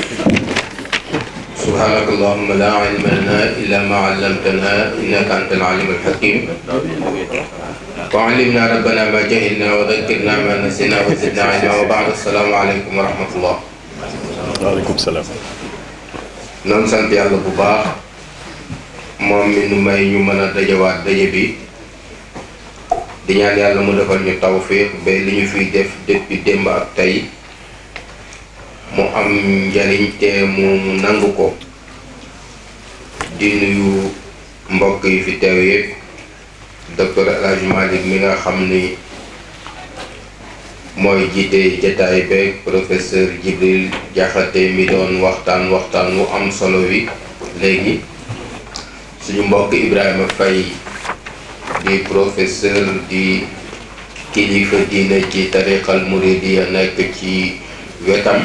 subhanaka allahumma la ilma lana illa ma allamtana innaka anta alalim alhakim wa allimna rabbana ma jahilna wa dhakkirna ma nasina wa zidna ilma wa ba'd assalaamu aleykum wa rahmatullah waaleykum salaam noonu sant yàlla bu baax moom mi nu may ñu mën a dajawaat daje bi di ñaan yàlla mu defal ñu tawfiq ba li ñu fiy def depuis démb ak tey mu am njariñ te mu nangu ko di nuyu mbokk yi fi teew yëpp docteur El Hadj Malick mi nga xam ni mooy jiite jataay beeg professeur Djibril Diakhaté mi doon waxtaan waxtaan wu am solo wi léegi suñu mbokk Ibrahima Faye di professeur di kilifa diine ci tariqal muridiya nekk ci wetam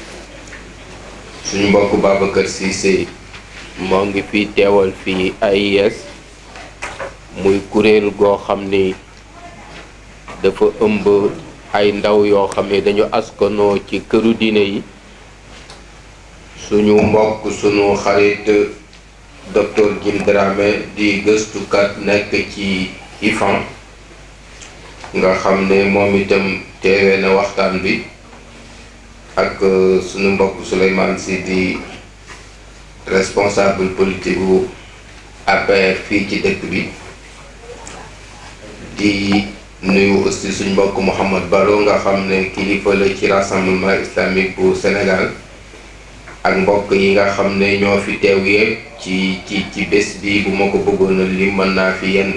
suñu mbokk Babacar Cissé moo ngi fi teewal fii AIS muy kuréel goo xam ni dafa ëmb ay ndaw yoo xam ne dañu askanoo ci këru diine yi suñu mbokk suñu xarit docteur Jim Dramé di gëstukat nekk ci IFAN nga xam ne moom itam teewee na waxtaan bi ak suñu mbokk Souleymane Sy di responsable politique bu APR fii ci dëkk bi di nuyu aussi suñ mbokk Mouhamad Baro nga xam ne kilifa la ci rassemblement islamique bu Sénégal ak mbokk yi nga xam ne ñoo fi teew yëpp ci ci ci bés bi bu ma ko bëggoon a lim mën naa fi yenn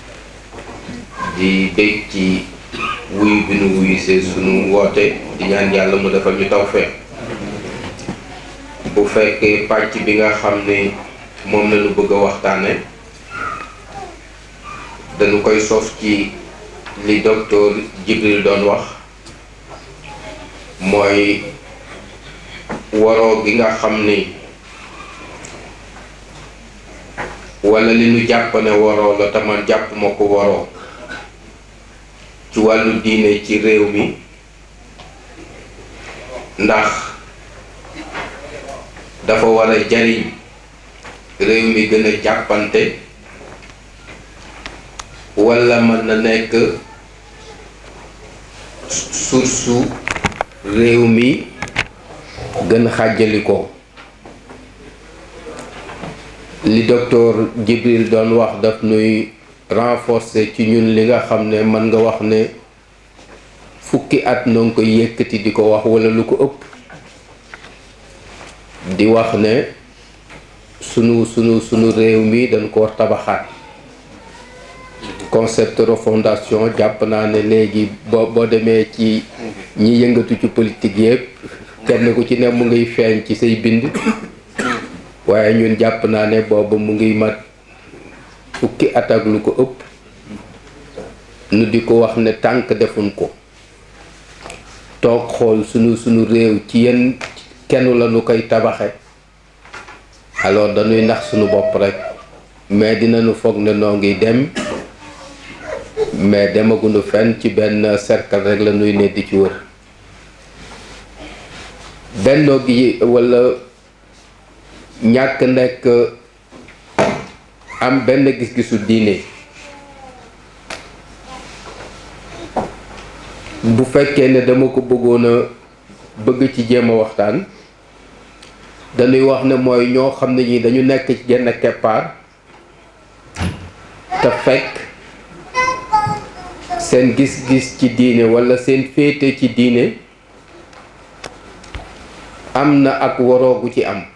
di bég ci wuyu bi nu wuyu see sunu woote di ñaan yàlla mu defal ñu tawfeex bu fekkee pàcc bi nga xam ne moom la ñu bëgg a waxtaane dañu koy sof ci li docteur Jibril doon wax mooy waroo gi nga xam ni wala li nu jàpp ne waroo la te man jàpp ma ko waroo ci wàllu diine ci réew mi ndax dafa war a jariñ réew mi gën a jàppante wala mën na nekk source réew mi gën xàjjali ko li docteur Jibril doon wax daf nuy renforcer ci ñun li nga xam ne mën nga wax ne fukki at noo ngi koy yëkkati di ko wax wala lu ko ëpp di wax ne sunu sunu sunu réew mi dañ ko war tabaxaat concept refondation jàpp naa ne léegi boo boo demee ci ñi yëngatu ci politique yëpp kenn ku ci ne mu ngiy feeñ ci say bind waaye ñun jàpp naa ne boobu mu ngiy mat fukki at ak lu ko ëpp nu di ko wax ne tànk defuñ ko toog xool sunu sunu réew ci yenn kenn la nu koy tabaxe alors dañuy nax sunu bopp rek mais dinañu foog ne noo ngi dem mais demaguñu fenn ci benn cercle rek la nuy ne di ci wër bennoo gi walla ñàkk nekk am benn gis-gisu diine bu fekkee ne dama ko bëggoon a bëgg ci jéem a waxtaan dañuy wax ne mooy ñoo xam ne ñi dañu nekk ci genn keppaar te fekk seen gis-gis ci diine walla seen féete ci diine am na ak waroogu ci am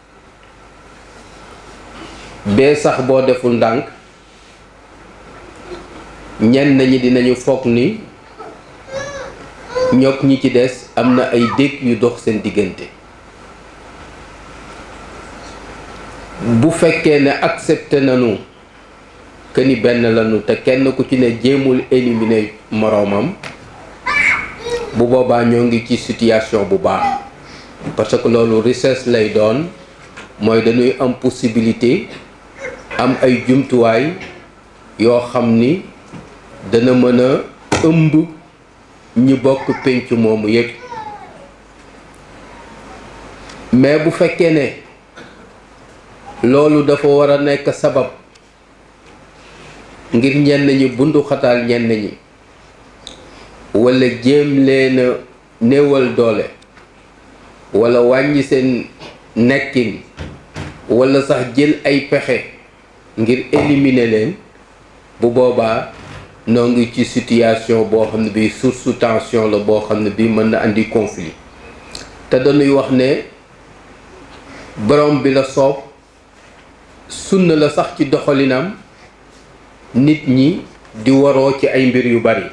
bee sax boo deful ndànk ñenn ñi dinañu foog ni ñoog ñi ci des am na ay dégg yu dox seen diggante bu fekkee ne accepté nañu que ni benn lañu te kenn ku ci ne jéemul éliminer moroomam bu boobaa ñoo ngi ci situation bu baax parce que loolu richesse lay doon mooy dañuy am possibilité am ay jumtuwaay yoo xam ni dana mën a ëmb ñi bokk pénc moomu yépp mais bu fekkee ne loolu dafa war a nekk sabab ngir ñenn ñi bundu xataal ñenn ñi walla jéem leen a néewal doole walla wàññi seen nekkin walla sax jël ay pexe ngir éliminer leen bu boobaa noo ngi ci situation boo xam ne bii source tension la boo xam ne bii mën na andi conflit te dañuy wax ne borom bi la soob sunna la sax ci doxalinam nit ñi di waroo ci ay mbir yu bari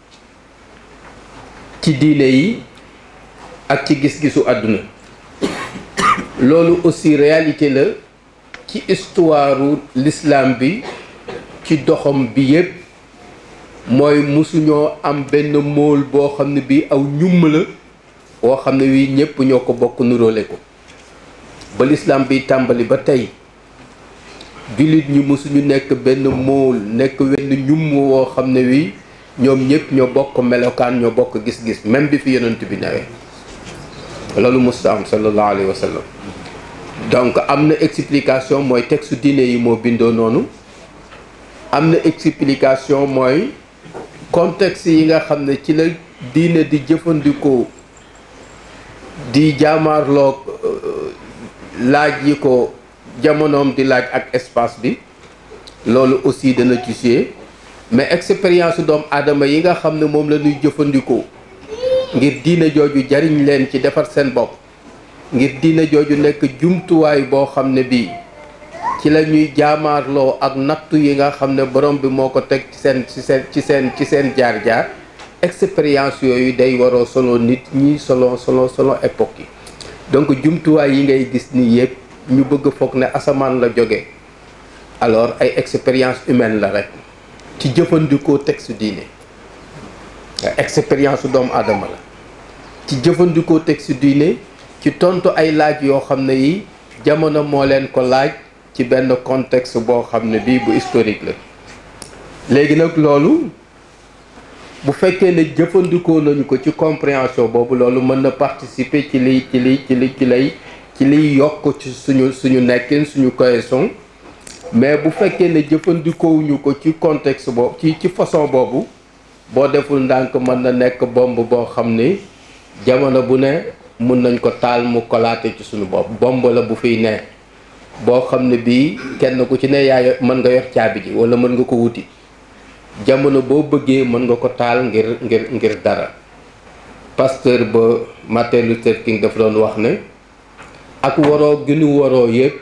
ci diine yi ak ci gis-gisu àdduna loolu aussi réalité la ci histoire l'islam bi ci doxam bi yépp mooy musuñoo am benn móol boo xam ne bii aw ñumm la woo xam ne wii ñépp ñoo ko bokk nuróole ko ba l'islam bi tàmbali ba tey jullit ñi musuñu nekk benn móol nekk wenn ñumm woo xam ne wii ñoom ñépp ñoo bokk melokaan ñoo bokk gis-gis même bi fi yonent bi nawee loolu musta am sallallahu alayhi wa sallam donc am na explication mooy texte diine yi moo bindoo noonu am na explication mooy contexte yi nga xam ne ci la diine di jëfandikoo di jaamaarloog laaj yi ko jamonoom di laaj ak espace bi loolu aussi dana ci jouer mais expérience doomu aadama yi nga xam ne moom la ñuy jëfandikoo ngir diine jooju jariñ leen ci defar seen bopp ngir diine jooju nekk jumtuwaay boo xam ne bii ci la ñuy jaamaarloo ak nattu yi nga xam ne borom bi moo ko teg ci seen ci seen ci seen ci seen jaar-jaar expérience yooyu day waroo solo nit ñi solo solo solo époque yi donc jumtuwaay yi ngay gis nii yëpp ñu bëgg foog ne asamaan la jóge alors ay expérience humaine la rek ci jëfandikoo texte diine expérience doomu aadama la ci jëfandikoo texte diine ci tontu ay laaj yoo xam ne yi jamono moo leen ko laaj ci benn contexte boo xam ne bii bu historique la léegi nag loolu bu fekkee ne jëfandikoo nañu ko ci compréhension boobu loolu mën na participer ci liy ci liy ci li ci lay ci liy yokk ci suñu suñu nekkin suñu cohésion mais bu fekkee ne jëfandikoowuñu ko ci contexte boobu ci ci façon boobu boo deful ndànk mën na nekk bomb boo xam ni jamono bu ne mun nañ ko taal mu kolaate ci suñu bopp bomb la bu fiy ne boo xam ne bii kenn ku ci ne yaay mën nga yor caabi ji wala mën nga ko wuti jamono boo bëggee mën nga ko taal ngir ngir ngir dara pasteur ba Martin Luther King dafa doon wax ne ak waroo gi ñu waroo yëpp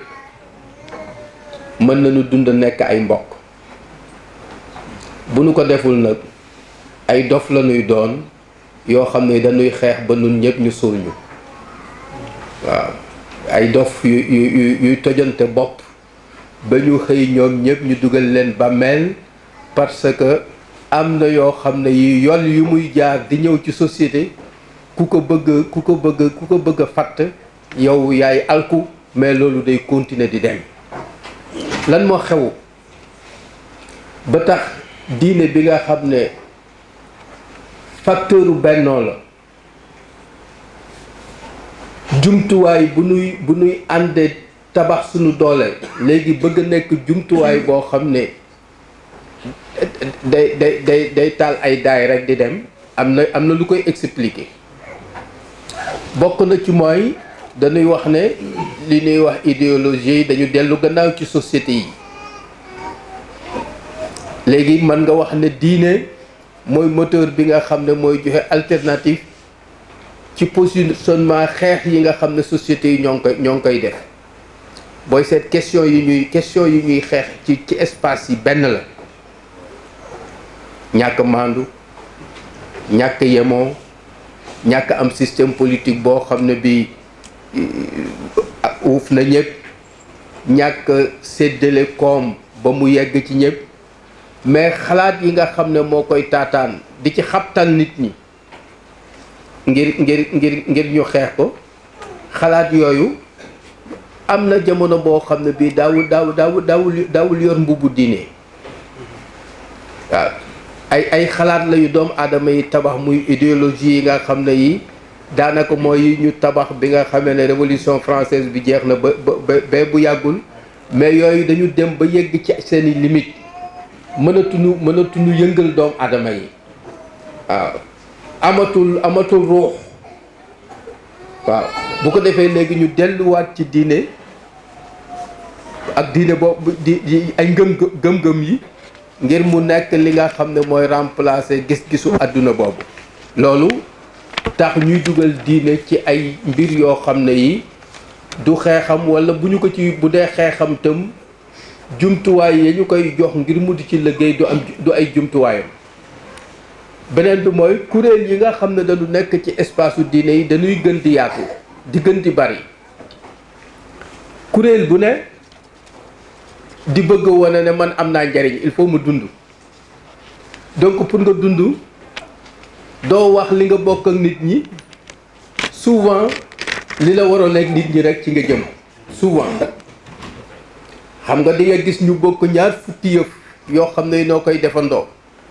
mën nañu dund nekk ay mbokk bu nu ko deful nag ay dof la ñuy doon yoo xam ne dañuy xeex ba nun ñëpp ñu suul ñu waaw ay dof yu yu yuy tojante bopp ba ñu xëy ñoom ñëpp ñu dugal leen bàmmeel parce que am na yoo xam ne yi yoon yu muy jaar di ñëw ci société ku ko bëgg ku ko bëgg ku ko bëgg a fatt yow yaay alku mais loolu day continuer di dem lan moo xew ba tax diine bi nga xam ne facteur bennoo la jumtuwaay bu nuy bu nuy àndee tabax suñu doole léegi bëgg nekk jumtuwaay boo xam ne day day day day taal ay daay rek di dem am na am na lu koy expliquer bokk na ci mooy dañuy wax ne li ñuy wax idéologie yi dañu dellu gannaaw ci société yi léegi mën nga wax ne diine mooy moteur bi nga xam ne mooy joxe alternative ci positionnement xeex yi nga xam ne société yi ñoo ngi koy ñoo ngi koy def booy seet question yi ñuy question yi ñuy xeex ci ci espace yi benn la ñàkk maandu ñàkk yemoo ñàkk am système politique boo xam ne bi uuf na ñëpp ñàkk séddale koom ba mu yegg ci ñëpp mais xalaat yi nga xam ne moo koy taataan di ci xabtal nit ñi ngir ngir ngir ngir ñu xeex ko xalaat yooyu am na jamono boo xam ne bii daawul daawul daawul daawul daawul yor mbubu diine waaw ay ay xalaat la yu doomu aadama yi tabax muy idéologie yi nga xam ne yi daanaka mooy ñu tabax bi nga xamee ne révolution française bi jeex na ba ba ba bu yàggul mais yooyu dañu dem ba yegg ci seeni limite mënatuñu mënatuñu yëngal doomu aadama yi waaw amatul amatul ruux waaw bu ko defee léegi ñu delluwaat ci diine ak diine boobu di di ay ngëm gëm-gëm yi ngir mu nekk li nga xam ne mooy remplacer gis-gisu àdduna boobu loolu tax ñuy dugal diine ci ay mbir yoo xam ne yi du xeexam walla bu ñu ko ci bu dee xeexam tam jumtuwaay ya ñu koy jox ngir mu di ci liggéey du am du ay jumtuwaayam beneen bi mooy kuréel yi nga xam ne dañu nekk ci espace u diine yi dañuy gën di yaatu di gën di bari kuréel bu ne di bëgg a wane ne man am naa njariñ il faut mu dund donc pour nga dund doo wax li nga bokk ak nit ñi souvent li la waroon ak nit ñi rek ci nga jëm souvent xam nga di nga gis ñu bokk ñaar fukki yëf yoo xam ne noo koy defandoo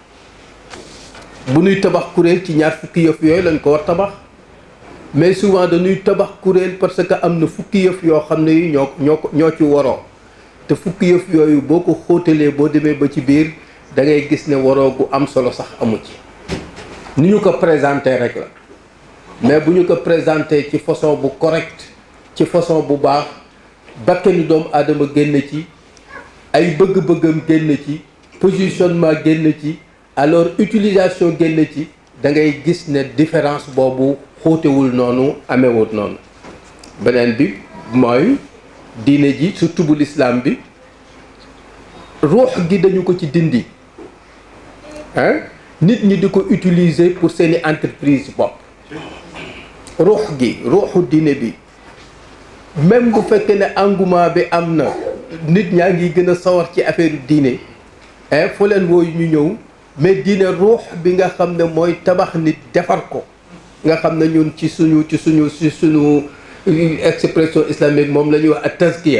bu nuy tabax kuréel ci ñaar fukki yëf yooyu lañ ko war tabax mais souvent dañuy tabax kuréel parce que am na fukki yëf yoo xam ne yi ñoo ñoo ko ñoo ci waroo te fukki yëf yooyu boo ko xóotalee boo demee ba ci biir da ngay gis ne waroo gu am solo sax amu ci ni ñu ko présenté rek la mais bu ñu ko présenté ci façon bu correct ci façon bu baax bakkanu doomu aadama génn ci ay bëgg-bëggam génn ci positionnement génn ci alors utilisation génn ci da ngay gis ne différence boobu xóotewul noonu amewut noonu beneen bi mooy diine ji surtout bu lislaam bi ruux gi dañu ko ci dindi hein nit ñi di ko utiliser pour seeni entreprise bopp ruux gi ruuxu diine bi même bu fekkee ne engouement bi am na nit ñaa ngi gën a sawar ci affaire diine hein foo leen wooyu ñu ñëw mais diine ruux bi nga xam ne mooy tabax nit defar ko nga xam ne ñun ci suñu ci suñu ci suñu expression islamique moom la ñuy wax ak tazkiya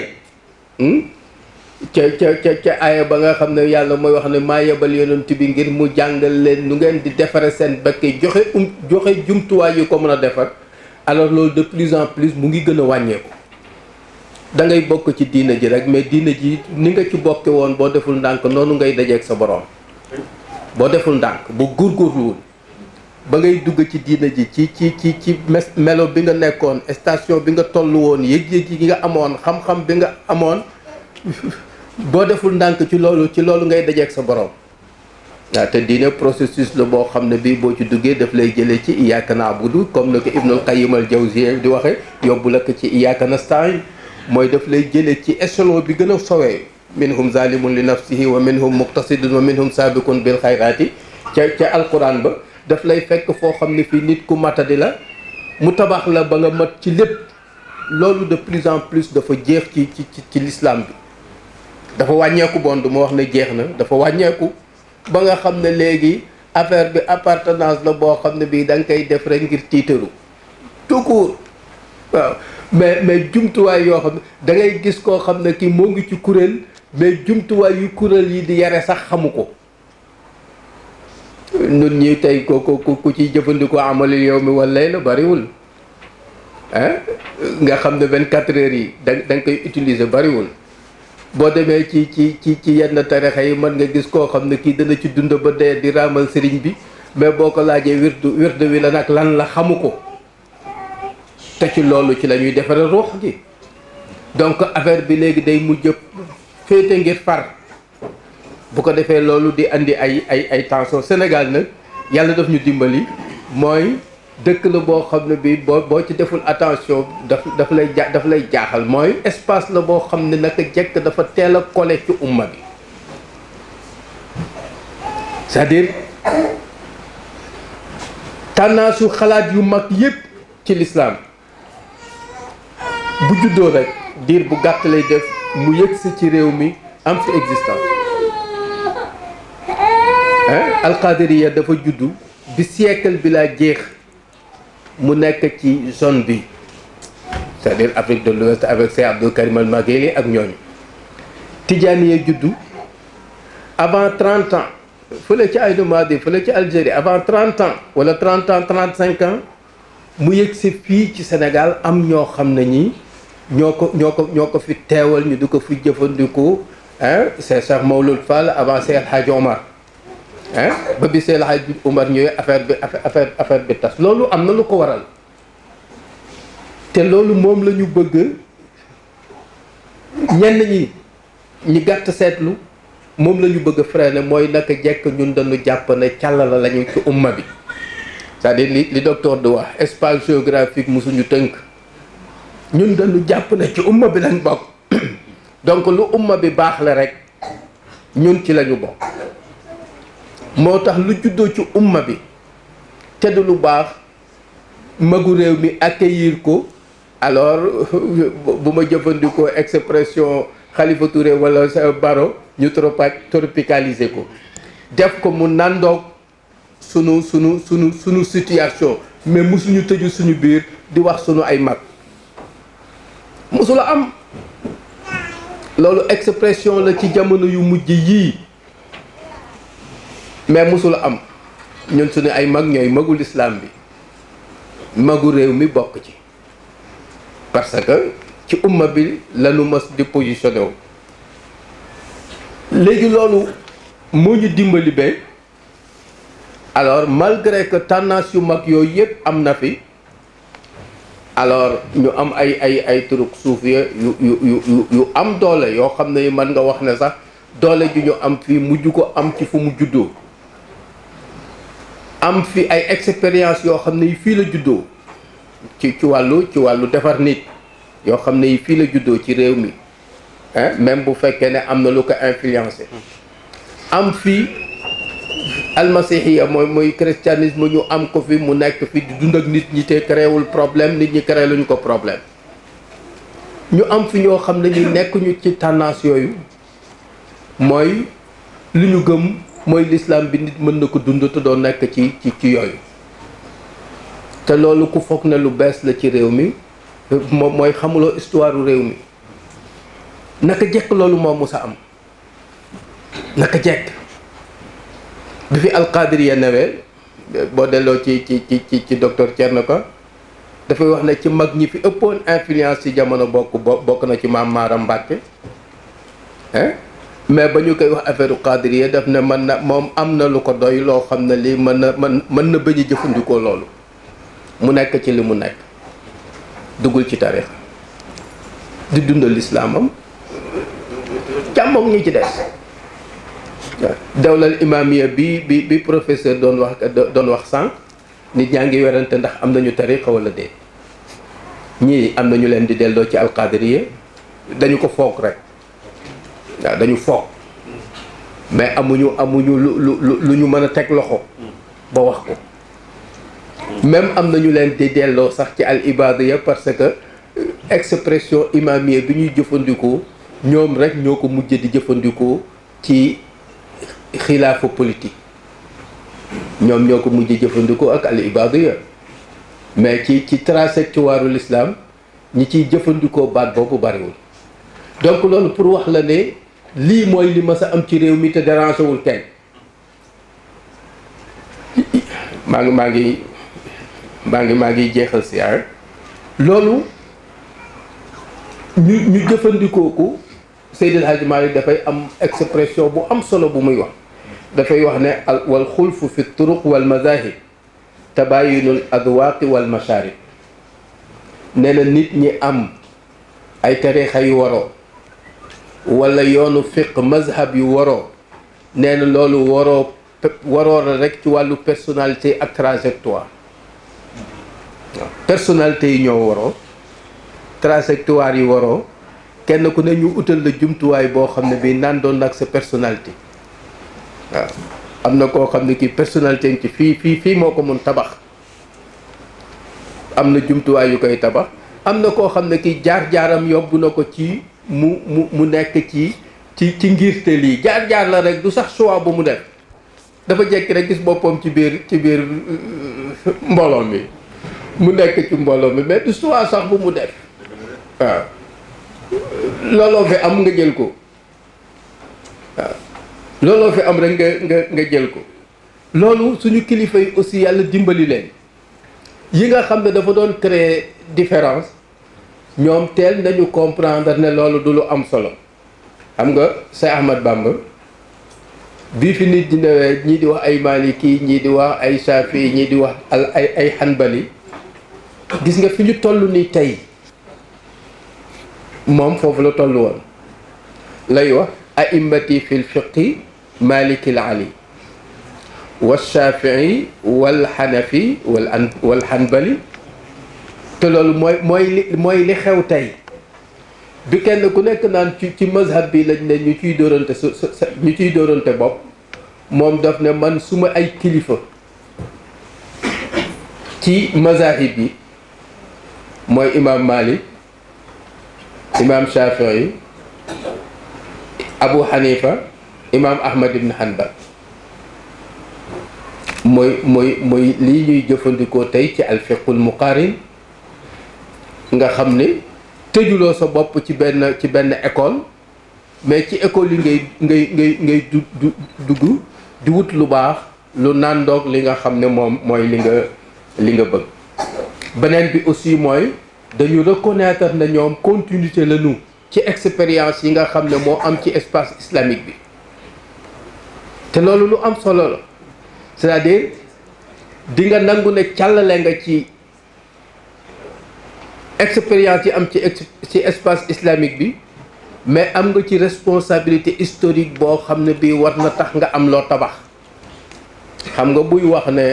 ca ca ca ca aaya ba nga xam ne yàlla mooy wax ne maa yebal yonent bi ngir mu jàngal leen nu ngeen di defare seen bëkk joxe um joxe jumtuwaay yu ko mën a defar alors loolu de plus en plus mu ngi gën a wàññeeku da ngay bokk ci diina ji rek mais diina ji ni nga ci bokke woon boo deful ndànk noonu ngay dajeeg sa borom boo deful ndànk bu góorgóorluwul ba ngay dugg ci diina ji ci ci ci ci melo bi nga nekkoon station bi nga toll woon yëg-yëg yi nga amoon xam-xam bi nga amoon boo deful ndànk ci loolu ci loolu ngay dajeeg sa borom waaw te diine processus la boo xam ne bii boo ci duggee daf lay jëlee ci iyyaka na'budu comme na ko Ibnul Qayyim al-Jawziyya di waxe yóbbu la ko ci iyyaka nasta'in mooy daf lay jëlee ci échelon bi gën a sowee minhum zalimun li nafsihi wa minhum muqtasidun wa minhum sabiqun bil xayraati ca ca alquran ba daf lay fekk foo xam ne fii nit ku matadi la mu tabax la ba nga mat ci lépp loolu de plus en plus dafa jeex ci ci ci l'islam bi dafa wàññeeku bon du ma wax ne jeex na dafa wàññeeku ba nga xam ne léegi affaire bi appartenance la boo xam ne bii da nga koy def rek ngir tiitaru tout court waaw mais mais jumtuwaay yoo xam ne da ngay gis koo xam ne kii moo ngi ci kuréel mais jumtuwaay yu kuréel yi di yare sax xamu ko nun ñi tey ko ko ku ciy jëfandikoo amalil yow mi wala lay la bariwul ah nga xam ne vingt quatre heures yi da da nga koy utiliser bariwul boo demee ci ci ci ci yenn tarixa yi mën nga gis koo xam ne kii dana ci dund ba dee di raamal sëriñ bi mais boo ko laajee wirdu wirdu wi la nag lan la xamu ko te ci loolu ci la ñuy defare ruux gi donc affaire bi léegi day mujj féete ngir far bu ko defee loolu di andi ay ay ay tension Sénégal nag yàlla daf ñu dimbali mooy dëkk la boo xam ne bi boo boo ci deful attention daf daf lay ja daf lay jaaxal mooy espace la boo xam ne naka jekk dafa teel a collé ci umma bi c'est-à-dire tànnaasu xalaat yu mag yépp ci l'islam bu juddoo rek diir bu gàtt lay def mu yëgsi ci réew mi am fi existence alqadiriya dafa juddu bi siècle bi laa jeex mu nekk ci zone bi c'est-à-dire Afrique de l'Ouest avec Cheikh Abdou Karim al-Maghili ak ñooñu tijaaniya juddu avant 30 ans fële ci Aïnou Madi fële ci Algérie avant 30 ans wala 30 ans 35 ans mu yëg si fii ci Sénégal am ñoo xam ne ñi ñoo ko ñoo ko ñoo ko fi teewal ñu di ko fi jëfandiku ah c'est Cheikh Mawlud Fall avant Cheikh El Hadj Omar ah ba bi Cheikh El Hadj Omar ñëwee affaire bi affaire affaire bi tas loolu am na lu ko waral te loolu moom la ñu bëgg ñenn ñi ñi gàtt seetlu moom la ñu bëgg a freiner mooy naka jekk ñun dañu jàpp ne càllala lañu ci umma bi c'est-à-dire li li docteur di wax espace géographique musuñu tënk ñun dañu jàpp ne ci umma bi lañ bokk donc lu umma bi baax la rek ñun ci lañu bokk moo tax lu juddoo ci umma bi te du lu baax magu réew mi accueillir ko alors bu ma jëfandikoo expression Khalifa Touré wala sa Baro ñu tropa tropicaliser ko def ko mu nandoog sunu sunu sunu sunu situation mais musuñu tëju suñu biir di wax sunu ay mag musula am loolu expression la ci jamono yu mujj yii mais musula am ñun suñu ay mag ñooy magul islam bi magu réew mi bokk ci parce que ci umma bi lañu mës di positionné wu léegi loolu moo ñu dimbali ba alors malgré que tendance yu mag yooyu yëpp am na fi alors ñu am ay ay ay turuk suufiya yu yu yu yu am doole yoo xam ne mën nga wax ne sax doole ju ñu am fii mujj ko am ci fu mu juddoo am fi ay expérience yoo xam ne fii la juddoo ci ci wàllu ci wàllu defar nit yoo xam ne fii la juddoo ci réew mi hein même bu fekkee ne am na lu ko influencé am fii almasihiya mooy mooy christianisme ñu am ko fi mu nekk fi di dund ak nit ñi te créewul problème nit ñi créé luñu ko problème ñu am fi ñoo xam ne ñu nekk ñu ci tendance yooyu mooy li ñu gëm mooy l'islam bi nit mën na ko dund te doo nekk ci ci ci yooyu te loolu ku foog ne lu bees la ci réew mi moom mooy xamuloo histoire réew mi naka jekk loolu moo mus a am naka jekk bi fi alqadiriya newee boo delloo ci ci ci ci ci docteur Thierno Ka dafay wax ne ci mag ñi fi ëppoon influence ci jamono bokk bokk na ci maam Maaram Mbàkke hein mais ba ñu koy wax affaire qadiriya daf ne mën na moom am na lu ko doy loo xam ne lii mën na mën mën na bañ a jëfandikoo loolu mu nekk ci li mu nekk duggul ci tarix di dundal lislaamam càmmoom ñi ci des dawlal imaamiya bi bi bi professeur doon wax doon wax sànq nit ñaa ngi werante ndax am nañu tariqa wala déet ñii am nañu leen di delloo ci alqadiriya dañu ko foog rek waaw dañu foog mais amuñu amuñu lu lu lu ñu mën a teg loxo ba wax ko même am nañu leen di delloo sax ci al ibadiya parce que expression imamiya bi ñuy jëfandikoo ñoom rek ñoo ko mujj di jëfandikoo ci xilaafa politique ñoom ñoo ko mujj jëfandikoo ak al ibadiya mais ci ci trajectoire l'islam ñi ciy jëfandikoo baat boobu bariwul donc loolu pour wax la ne lii mooy li mas a am ci réew mi te dérangé wul kenn maa ngi maa ngi maa ngi maa ngi jeexal si ar loolu ñu ñu jëfandikoo ko Seydil Hadji Malick dafay am expression bu am solo bu muy wax dafay wax ne al wal xulfu fi turuq wal mazahib tabayinul adwaaqi wal masharib nee na nit ñi am ay tarixa yu waroo wala yoonu fiq mazhab yu waroo nee na loolu waroo waroo la rek ci wàllu personnalité ak trajectoire waaw personnalité yi ñoo waroo trajectoire yi waroo kenn ku ne ñu utal la jumtuwaay boo xam ne bii naan doon nag sa personnalité waaw am na koo xam ne kii personnalité ci fii fii fii moo ko mun tabax am na jumtuwaay yu koy tabax am na koo xam ne kii jaar-jaaram yóbbu na ko ci mu mu mu nekk ci ci ci ngirte lii jaar-jaar la rek du sax choix bu mu def dafa jekki rek gis boppam ci biir ci biir mbooloo mi mu nekk ci mbooloo mi mais du choix sax bu mu def waaw looloo fi am nga jël ko waaw looloo fi am rek nga nga nga jël ko loolu suñu kilifa yi aussi yàlla dimbali leen yi nga xam ne dafa doon créer différence ñoom teel nañu comprendre ne loolu du lu am solo xam nga Cheikh Ahmad Bamba bii fi nit di newee ñii di wax ay maliki ñii di wax ay shafi ñii di wax al ay ay hanbali gis nga fi ñu toll ni tey moom foofu la toll woon lay wax a'immati fi lfiqi maliki l ali walshafii walxanafi wal an walhanbali te loolu mooy mooy li mooy li xew tey bi kenn ku nekk naan ci ci mazhab bi lañ ne ñu ciy dóorante su ñu ciy dóorante bopp moom daf ne man suma ay kilifa ci mazahib yi mooy imam Malik imam Shafii Abu Hanifa imaam Ahmad ibn Hanbal mooy mooy mooy lii ñuy jëfandikoo tey ci alfiqul muqaarin nga xam ne tëjuloo sa bopp ci benn ci benn école mais ci école yi ngay ngay ngay ngay du du dugg di wut lu baax lu nàndoog li nga xam ne moom mooy li nga li nga bëgg beneen bi aussi mooy dañu reconnaître na ñoom continuité la ñu ci expérience yi nga xam ne moo am ci espace islamique bi te loolu lu am solo la c'est-à-dire di nga nangu ne càllale nga ci expérience yi am ci ci espace islamique bi mais am nga ci responsabilité historique boo xam ne bii war na tax nga am loo tabax xam nga buy wax ne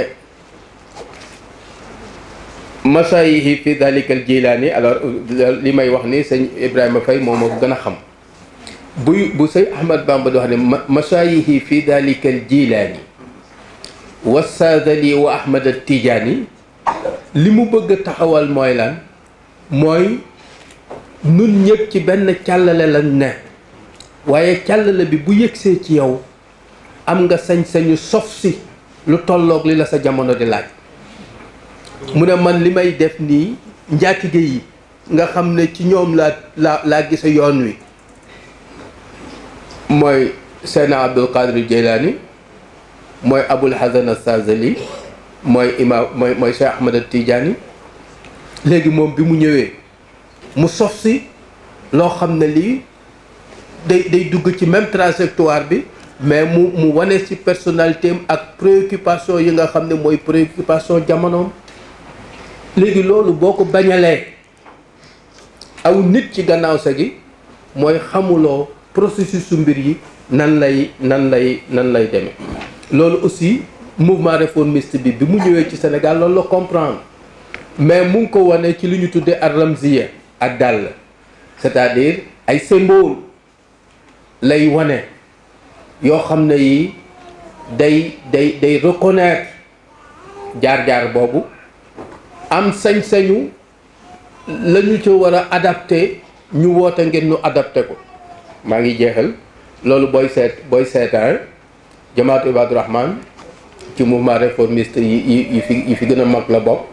masayihi fi dalikal jilaani alors li may wax ni sëñ Ibrahima Faye moom moo ko gën a xam buy bu sëñ Ahmad Bamba di wax ne masayihi fi dalikal jilaani wa saadali wa Ahmad Tijaani li mu bëgg a taxawal mooy lan mooy nun ñëpp ci benn càllale lañ ne waaye càllale bi bu yëgsee ci yow am nga sañ-sañu sof si lu tolloog li la sa jamono di laaj mu ne man li may def nii njaatige yi nga xam ne ci ñoom laa laa laa gisa yoon wi mooy Seydina Abdul Qadir Jeylaani mooy Abul Hasan As-Sazali mooy imaam mooy mooy Cheikh Ahmad Tidiane léegi moom bi mu ñëwee mu sof si loo xam ne lii day day dugg ci même trajectoire bi mais mu mu wane ci personnalité am ak préoccupation yi nga xam ne mooy préoccupation jamonoom léegi loolu boo ko bañalee aw nit ci gannaaw sa gi mooy xamuloo processus su mbir yi nan lay nan lay nan lay demee loolu aussi mouvement réformiste bi bi mu ñëwee ci Sénégal loolu la comprendre mais mu ngi ko wane ci li ñu tuddee ar ramziya ak dàll c'est-à-dire ay symbole lay wane yoo xam ne yi day day day reconnaître jaar-jaar boobu am sañ-sañu la ñu ci war a adapté ñu woote ngeen ñu adapté ko maa ngi jeexal loolu booy seet booy seetaan jamaatu Ibaadu Rahman ci mouvement réformiste yi yi yi fi yi fi gën a mag la bokk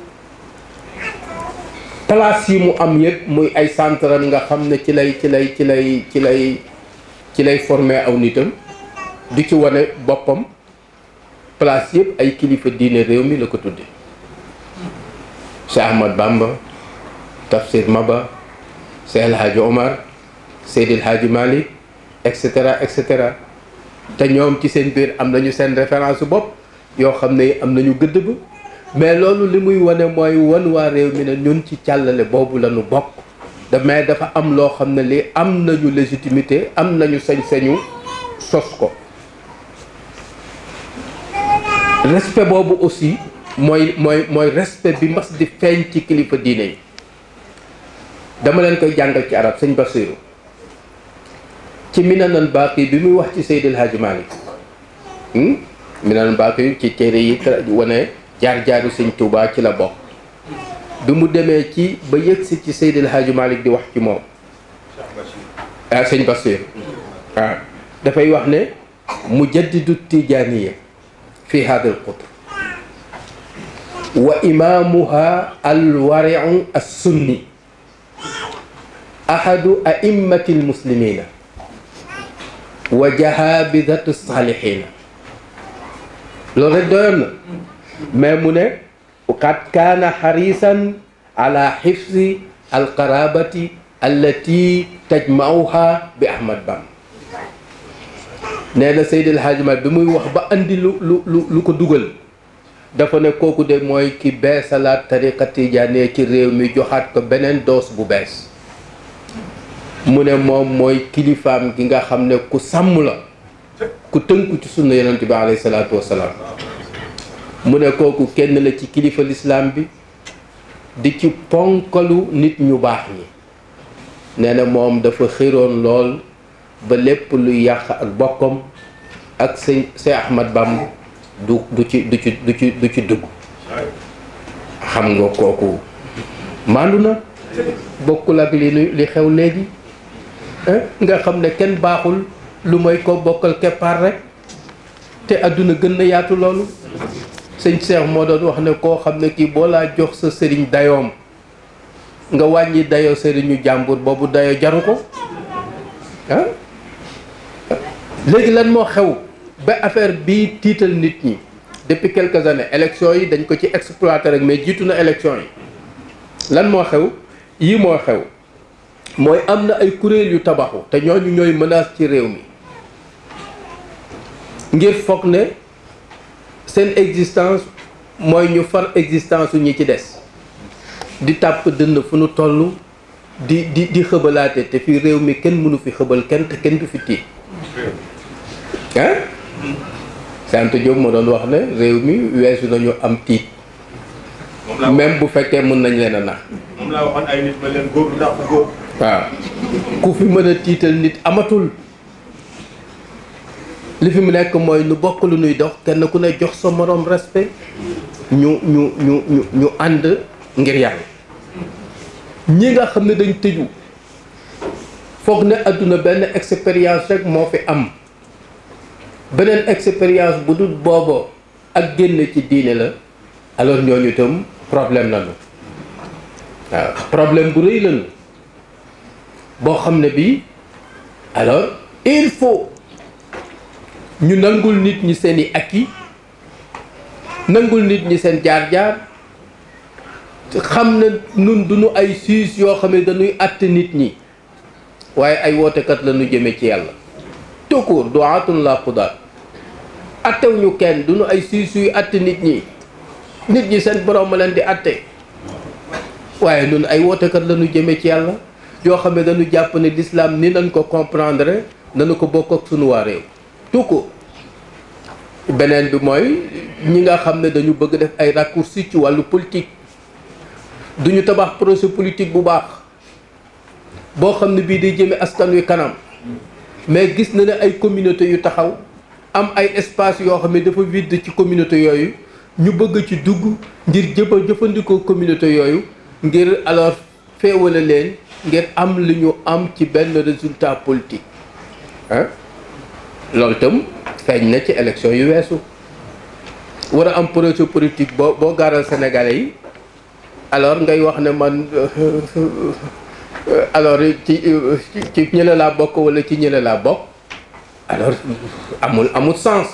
place yi mu am yëpp muy ay centre nga xam ne ci lay ci lay ci lay ci lay ci lay former aw nitam di ci wane boppam place yëpp ay kilifa diine réew mi la ko tudde Cheikh Ahmad Bamba Tafsir Maba Cheikh El Hadji Omar Seydil Hadji Malick et cetera et cetera te ñoom ci seen biir am nañu seen référence bopp yoo xam ne am nañu gëdd ba mais loolu li muy wane mooy wan waa réew mi ne ñun ci càllale boobu la ñu bokk da mais dafa am loo xam ne li am nañu légitimité am nañu sañ-sañu sos ko respect boobu aussi mooy mooy mooy respect bi mas di feeñ ci kilifa diine yi dama leen koy jàngal ci arab sëñ Basiru ci Minanan Baaqi bi muy wax ci Seydil Hadji Malick Minanan Baaqi ci téere yi wane jaar-jaaru sëñ Touba ci la bokk bi mu demee ci ba yëgsi ci Seydil Hadji Malick di wax ci moom ah sëñ Basir waaw dafay wax ne mujaddidu tijaaniya fi hada al qutr wa imaamuha alwariu assunni ahadu a'immati almuslimina wa jahabidatu salihina loolu rek doyoon na mais mu ne qad kaana xarisan ala xifsi alqarabati allati tajmauha bi ahmad bam nee na Seydi El Hadji Malick bi muy wax ba andi lu lu lu lu ko dugal dafa ne kooku de mooy ki beesalaat tariqa tijaanee ci réew mi joxaat ko beneen doos bu bees mu ne moom mooy kilifaam gi nga xam ne ku sàmm la ku tënku ci sunna yonent bi alayhi salaatu wasalaam mu ne kooku kenn la ci kilifa lislaam bi di ci ponkalu nit ñu baax ñi nee na moom dafa xiroon lool ba lépp luy yàq ak bokkam ak sëñ Seex Ahmad Bamba du du ci du ci du ci du ci dugg xam nga kooku maandu na bokkul ak li li xew léegi nga xam ne kenn baaxul lu mooy ko bokkal keppaar rek te àdduna gën na yaatu loolu sëñ Cheikh moo doon wax ne koo xam ne kii boo laa jox sa sëriñ dayoom nga wàññi dayoo sëriñu jàmbur boobu dayoo jaru ko ah léegi lan moo xew ba affaire bii tiital nit ñi depuis quelques années élection yi dañ ko ci exploité rek mais jiitu na élection yi lan moo xew yii moo xew mooy am na ay kuréel yu tabaxu te ñooñu ñooy menace ci réew mi ngir foog ne seen existence mooy ñu far existence su ñi ci des di tàpp dënn fu nu toll di di di xëbalaate te fii réew mi kenn mënu fi xëbal kenn te kenn du fi tiit ah sant Diop moo doon wax ne réew mi weesu nañu am tiit même bu fekkee mën nañ leen a nax moom laa waxoon ay nit ba leen góor du dàq góor waaw ku fi mën a tiital nit amatul li fi mu nekk mooy nu bokk lu nuy dox kenn ku ne jox sa moroom respect ñu ñu ñu ñu ñu ànd ngir yàlla ñi nga xam ne dañ tëju foog ne àdduna benn expérience rek moo fi am beneen expérience bu dul booba ak génn ci diine la alors ñooñu itam problème lañu waaw problème bu rëy lañu boo xam ne bii alors il faut ñu nangul nit ñi seen i acquis nangul nit ñi seen jaar-jaar xam ne nun duñu ay siis yoo xam ne dañuy àtte nit ñi waaye ay wootekat la ñu jëme ci yàlla tukur du'atun la qudaat attewuñu kenn duñu ay siis yuy àtte nit ñi nit ñi seen borom ma leen di àtte waaye nun ay wootekat la ñu jëme ci yàlla yoo xam ne dañu jàpp ne l'islam ni nañ ko comprendre nañu ko bokk ak sunu waa réew tukur beneen bi mooy ñi nga xam ne dañu bëgg def ay raccourcis ci wàllu politique duñu tabax projet politique bu baax boo xam ne bii day jëme askan wi kanam mais gis na ne ay communauté yu taxaw am ay espace yoo xam ne dafa vide ci communauté yooyu ñu bëgg ci dugg ngir jëfa jëfandikoo communauté yooyu ngir alors féewale leen ngir am li ñu am ci benn résultat politique ah loolu itam feeñ na ci élection yu weesu war a am projet politique boo boo gaaral sénégalais yi alors ngay wax ne man alors ci ci ñële laa bokk wala ci ñële laa bokk alors amul amul sens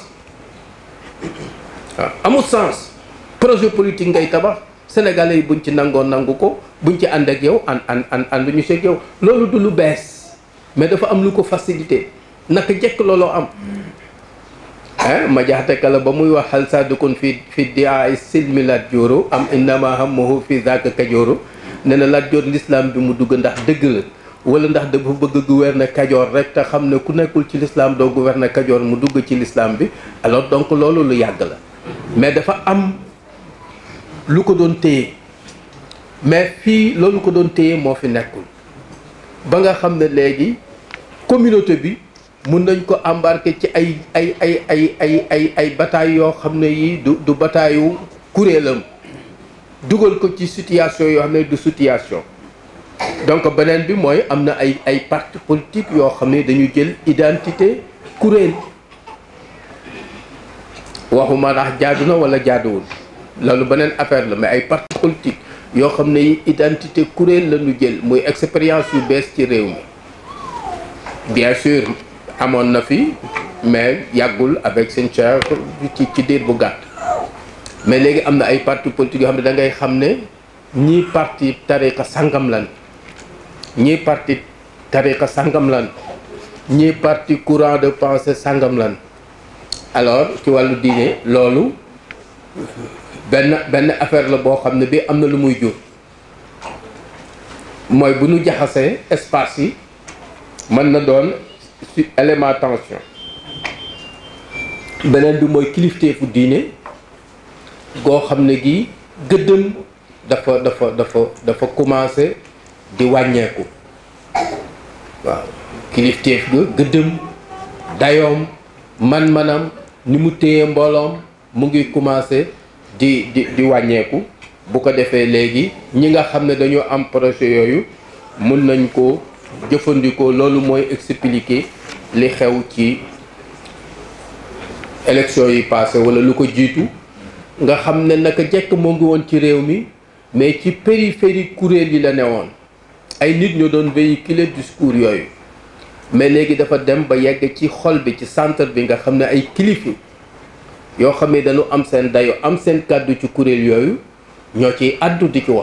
waaw amul sens projet politique ngay tabax sénégalais yi buñ ci nangoo nangu ko buñ ci ànd ak yow ànd ànd ànd ànd ñu seeg yow loolu du lu bees mais dafa am lu ko facilité naka jekk looloo am ah ma jaxate kala ba muy wax xal sadukun fi fi dia silmi lat jooro am innama hammuhu fi zaka kajooro ne na lat joor l'islam bi mu dugg ndax dëgg la wala ndax dafa bëgg gouverner kajoor rek te xam ne ku nekkul ci l'islam doo gouverner kajoor mu dugg ci l'islam bi alors donc loolu lu yàgg la mais dafa am lu ko doon téye mais fii loolu ko doon téye moo fi nekkul ba nga xam ne léegi communauté bi mun nañ ko embarquer ci ay ay ay ay ay ay ay bataille yoo xam ne yii du du bataayu kuréelam dugal ko ci situation yoo xam ne du situation donc beneen bi mooy am na ay ay parti politique yoo xam ne dañu jël identité kuréel waxuma ndax jaadu na wala jaaduwul loolu beneen affaire la mais ay parti politique yoo xam ne yi identité kuréel la ñu jël muy expérience yu bees ci réew mi bien sûr amoon na fi mais yàggul avec seen cher ci ci diir bu gàtt mais léegi am na ay parti politique yoo xam ne da ngay xam ne ñii parti tariqa sangam lan ñii parti tariqa sangam lan ñii parti courant de pensée sangam lan alors ci wàllu diine loolu benn benn affaire la boo xam ne bi am na lu muy jur mooy bu ñu jaxasee espace yi mën na doon ci élément tension beneen bi mooy kilifteefu diine goo xam ne gi gëddëm dafa dafa dafa dafa commencé di wàññeeku waaw kilifteef ga gëddëm dayoom man-manam ni mu téye mbooloom mu ngi commencé di di di wàññeeku bu ko defee léegi ñi nga xam ne dañoo am projet yooyu mun nañ ko jëfandikoo loolu mooy expliquer li xew ci élection yi passé wala lu ko jiitu nga xam ne naka jekk moo ngi woon ci réew mi mais ci périphérie kuréel yi la newoon ay nit ñoo doon véhiculer discours yooyu mais léegi dafa dem ba yegg ci xol bi ci centre bi nga xam ne ay kilifa yoo xam ne dañu am seen dayo am seen kàddu ci kuréel yooyu ñoo ciy àddu di ci wax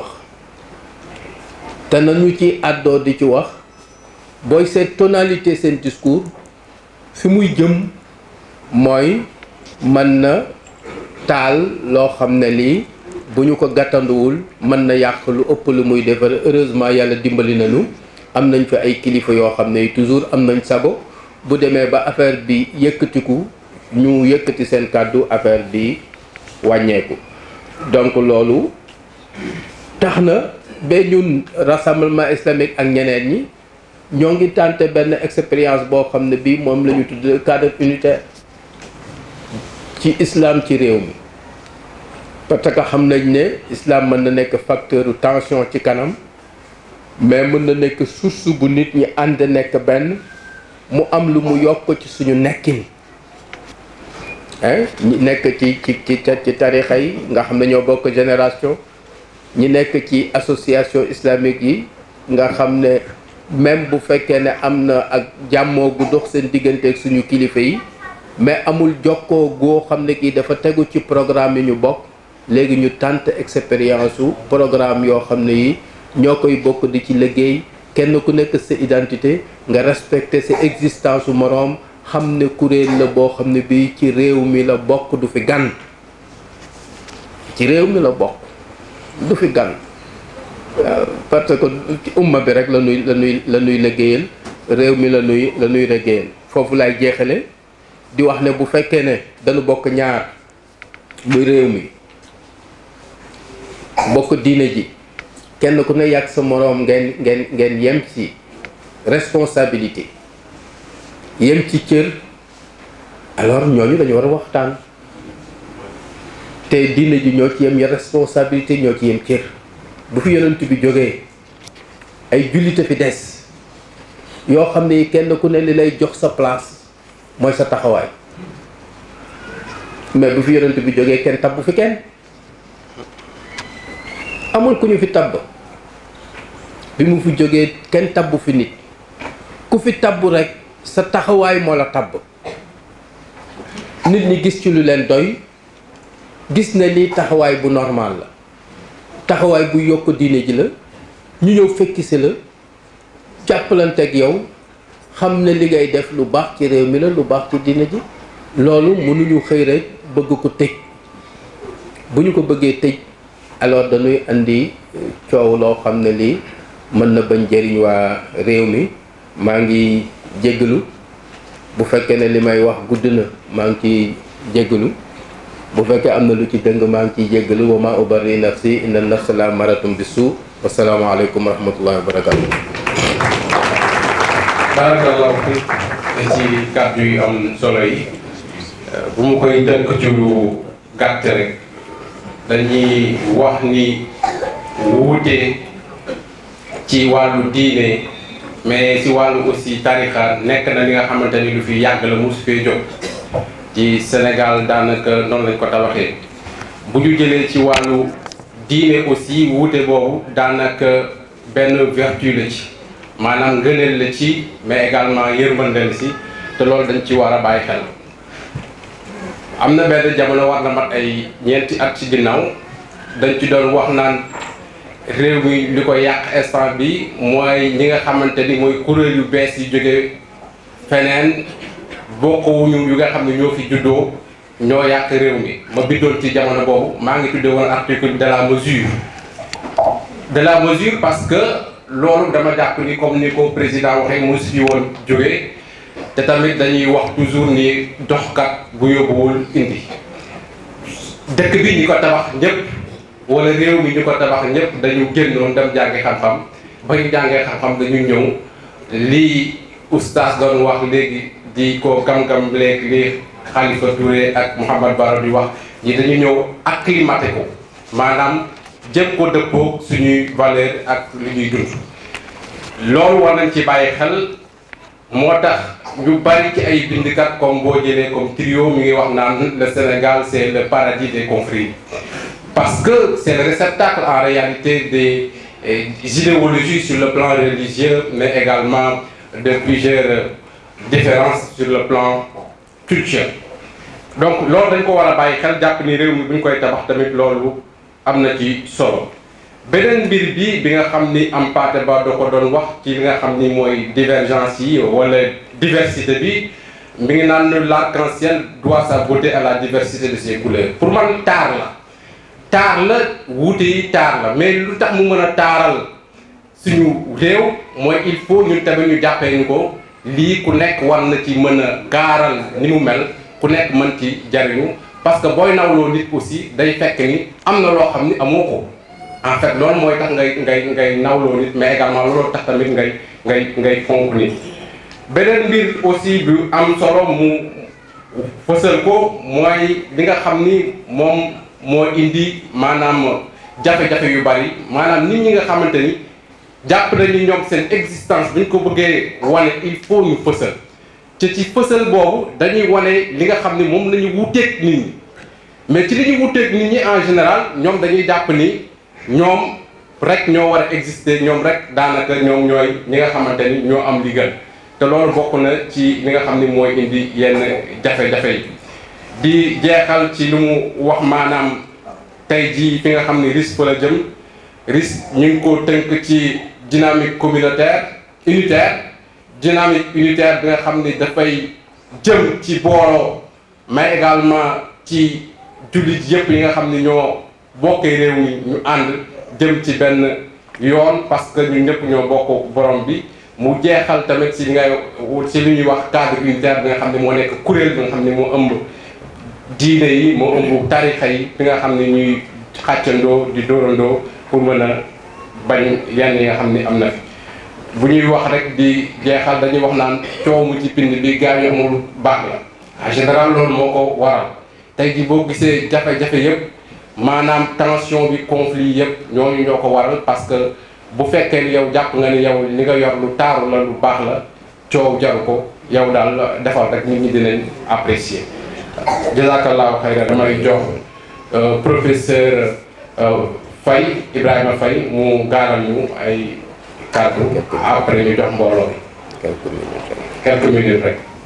te nañu ci àddoo di ci wax booy seet tonalité seen discours fi muy jëm mooy mën na taal loo xam ne lii bu ñu ko gàttanduwul mën na yàq lu ëpp lu muy defar heureusement yàlla dimbali nañu am nañ fi ay kilifa yoo xam ne toujours am nañ sago bu demee ba affaire bi yëkkatiku ñu yëkkati seen kàddu affaire bi wàññeeku donc loolu tax na ba ñun rassemblement islamique ak ñeneen ñi ñoo ngi tenté benn expérience boo xam ne bii moom la ñu tudd cadre unitaire ci islam ci réew mi parce que xam nañ ne islam mën na nekk facteur tension ci kanam mais mën na nekk source bu nit ñi ànd nekk benn mu am lu mu yokk ci suñu nekkin ñi nekk ci ci ci ci tarixa yi nga xam ne ñoo bokk génération ñi nekk ci association islamique yi nga xam ne même bu fekkee ne am na ak jàmmoo gu dox seen diggante ak suñu kilifa yi mais amul jokkoo goo xam ne kii dafa tegu ci programme yi ñu bokk léegi ñu tànt expérience su programme yoo xam ne yi ñoo koy bokk di ci liggéey kenn ku nekk sa identité nga respecter sa existence su moroom xam ne kuréel la boo xam ne bii ci réew mi la bokk du fi gan ci réew mi la bokk du fi gan parce que ci umma bi rek la nuy la nuy la nuy liggéeyal réew mi la nuy la nuy liggéeyal foofu laay jeexale di wax ne bu fekkee ne dañu bokk ñaar muy réew mi bokk diine ji kenn ku ne yàgg sa moroom ngeen ngeen ngeen yem ci responsabilité yem ci cër alors ñooñu dañu war a waxtaan te diine ji ñoo ci yem ya responsabilité ñoo ci yem cër bu fi yonent bi jógee ay jullite fi des yoo xam ne kenn ku ne li lay jox sa place mooy sa taxawaay mais bu fi yonent bi jógee kenn tabbu fi kenn amul ku ñu fi tabb bi mu fi jógee kenn tabbu fi nit ku fi tabbu rek sa taxawaay moo la tabb nit ñi gis ci lu leen doy gis ne lii taxawaay bu normal la taxawaay bu yokk diine ji la ñu ñëw fekki si la jàppalanteeg yow xam ne li ngay def lu baax ci réew mi la lu baax ci diine ji loolu mënuñu xëy rek bëgg ko tëj bu ñu ko bëggee tëj alors dañuy andi coow loo xam ne lii mën na bañ jëriñ waa réew mi maa ngi jéggalu bu fekkee ne li may wax gudd na maa ngi ciy jéggalu bu fekkee am na lu ci dëng maa ngi ciy jéggalu wa ma ubarri nafsi inna nafsa la maratum bi suu wasalaamaaleykum wa rahmatullahi wa barakatu barakallahu fi ci kàddu yu am solo yi bu mu koy tënk ci lu gàtt rek dañuy wax ni wuute ci wàllu diine mais ci wàllu aussi tarixa nekk na li nga xamante ni lu fi yàgg la mosu fee jóg ci Sénégal daanaka noonu lañ ko tabaxee bu ñu jëlee ci wàllu diine aussi wuute boobu daanaka benn vertu la ci maanaam ngëneel la ci mais également yërmande la si te loolu dañ ci war a bàyyi xel am na benn jamono war na mat ay ñeenti at ci ginnaaw dañ ci doon wax naan réew mi li ko yàq instant bi mooy ñi nga xamante ni mooy kuréel yu bees yi jóge feneen bokkuwuñu yu nga xam ne ñoo fi juddoo ñoo yàq réew mi ma bindoon ci jamono boobu maa ngi tuddee woon article de la mesure de la mesure parce que loolu dama jàpp ni comme ni ko président waxee mosu fi woon jóge te tamit dañuy wax toujours ni doxkat bu yóbbuwul indi dëkk bi ñi ko tabax ñëpp wala réew mi ñu ko tabax ñëpp dañu génnoon dem jàngi xam-xam ba ñu jàngee xam-xam dañu ñëw lii oustaz doon wax léegi di ko gam-gam léegi li Khalifa Touré ak Mouhamad Baro di wax ñi dañu ñëw acclimaté ko maanaam jëm ko dëppoo suñuy valeur ak li ñuy dund loolu war nañ ci bàyyi xel moo tax ñu bari ci ay bindkat comme boo jëlee comme trio mi ngi wax naan le Sénégal c'est le paradis des conflits parce que c'est le réceptacle en réalité des eh, idéologies sur le plan religieux mais également de plusieurs différences sur le plan culturel donc loolu dañ ko war a bàyyi xel jàpp ni réew mi bu ñu koy tabax tamit loolu am na ci solo beneen mbir bi bi nga xam ni am paate ba da ko doon wax ci li nga xam ni mooy divergence yi wala diversité bi mi ngi naan l'arc-en-ciel doit sa beauté à la diversité de ses couleurs pour man taar la taar la wuute yi taar la mais lu tax mu mën a taaral suñu réew mooy il faut ñun tamit ñu jàppee ñu ko lii ku nekk war na ci mën a gaaral ni mu mel ku nekk mën ci jariñu parce que booy nawloo nit aussi day fekk ni am na loo xam ni amoo ko en fait loolu mooy tax ngay ngay ngay nawloo nit mais également loolu tax tamit ngay ngay ngay fonk nit beneen mbir aussi bu am solo mu fësal ko mooy li nga xam ni moom moo indi maanaam jafe-jafe yu bari maanaam nit ñi nga xamante ni jàpp nañu ñoom seen existence bu ñu ko bëggee wane il faut ñu fësal te ci fësal boobu dañuy wane li nga xam ni moom la ñu wuteeg nit ñi mais ci li ñu wuteeg nit ñi en général ñoom dañuy jàpp ni ñoom rek ñoo war a exister ñoom rek daanaka ñoom ñooy ñi nga xamante ni ñoo am li gën te loolu bokk na ci li nga xam ni mooy indi yenn jafe-jafe yi di jeexal ci lu mu wax maanaam tey jii fi nga xam ni risque la jëm risque ñu ngi ko tënk ci dynamique communautaire unitaire dynamique unitaire bi nga xam ni dafay jëm ci booloo mais également ci jullit yëpp yi nga xam ni ñoo bokkee réew mi ñu ànd jëm ci benn yoon parce que ñun ñëpp ñoo bokk borom bi mu jeexal tamit ci ngay ci li ñuy wax cadre unitaire bi nga xam ne moo nekk kuréel bi nga xam ne moo ëmb diine yi moo ëmb tarixa yi bi nga xam ne ñuy xàccandoo di dóorandoo pour mën a bañ yenn yi nga xam ni am na fi bu ñuy wax rek di jeexal dañuy wax naan coow mu ci pind bi gaa yi amul baax la en général loolu moo ko waral tey ji boo gisee jafe-jafe yëpp maanaam tension bi conflit yëpp ñooñu ñoo ko waral parce que bu fekkee ni yow jàpp nga ni yow li nga yor lu taaru la lu baax la coow jaru ko yow daal defal rek nit ñi dinañ apprécier jazakallahu xayran damay jox professeur Faye Ibrahima Faye mu gaaral ñu ay kàddu après ñu jox mbooloo bi quelques minutes rek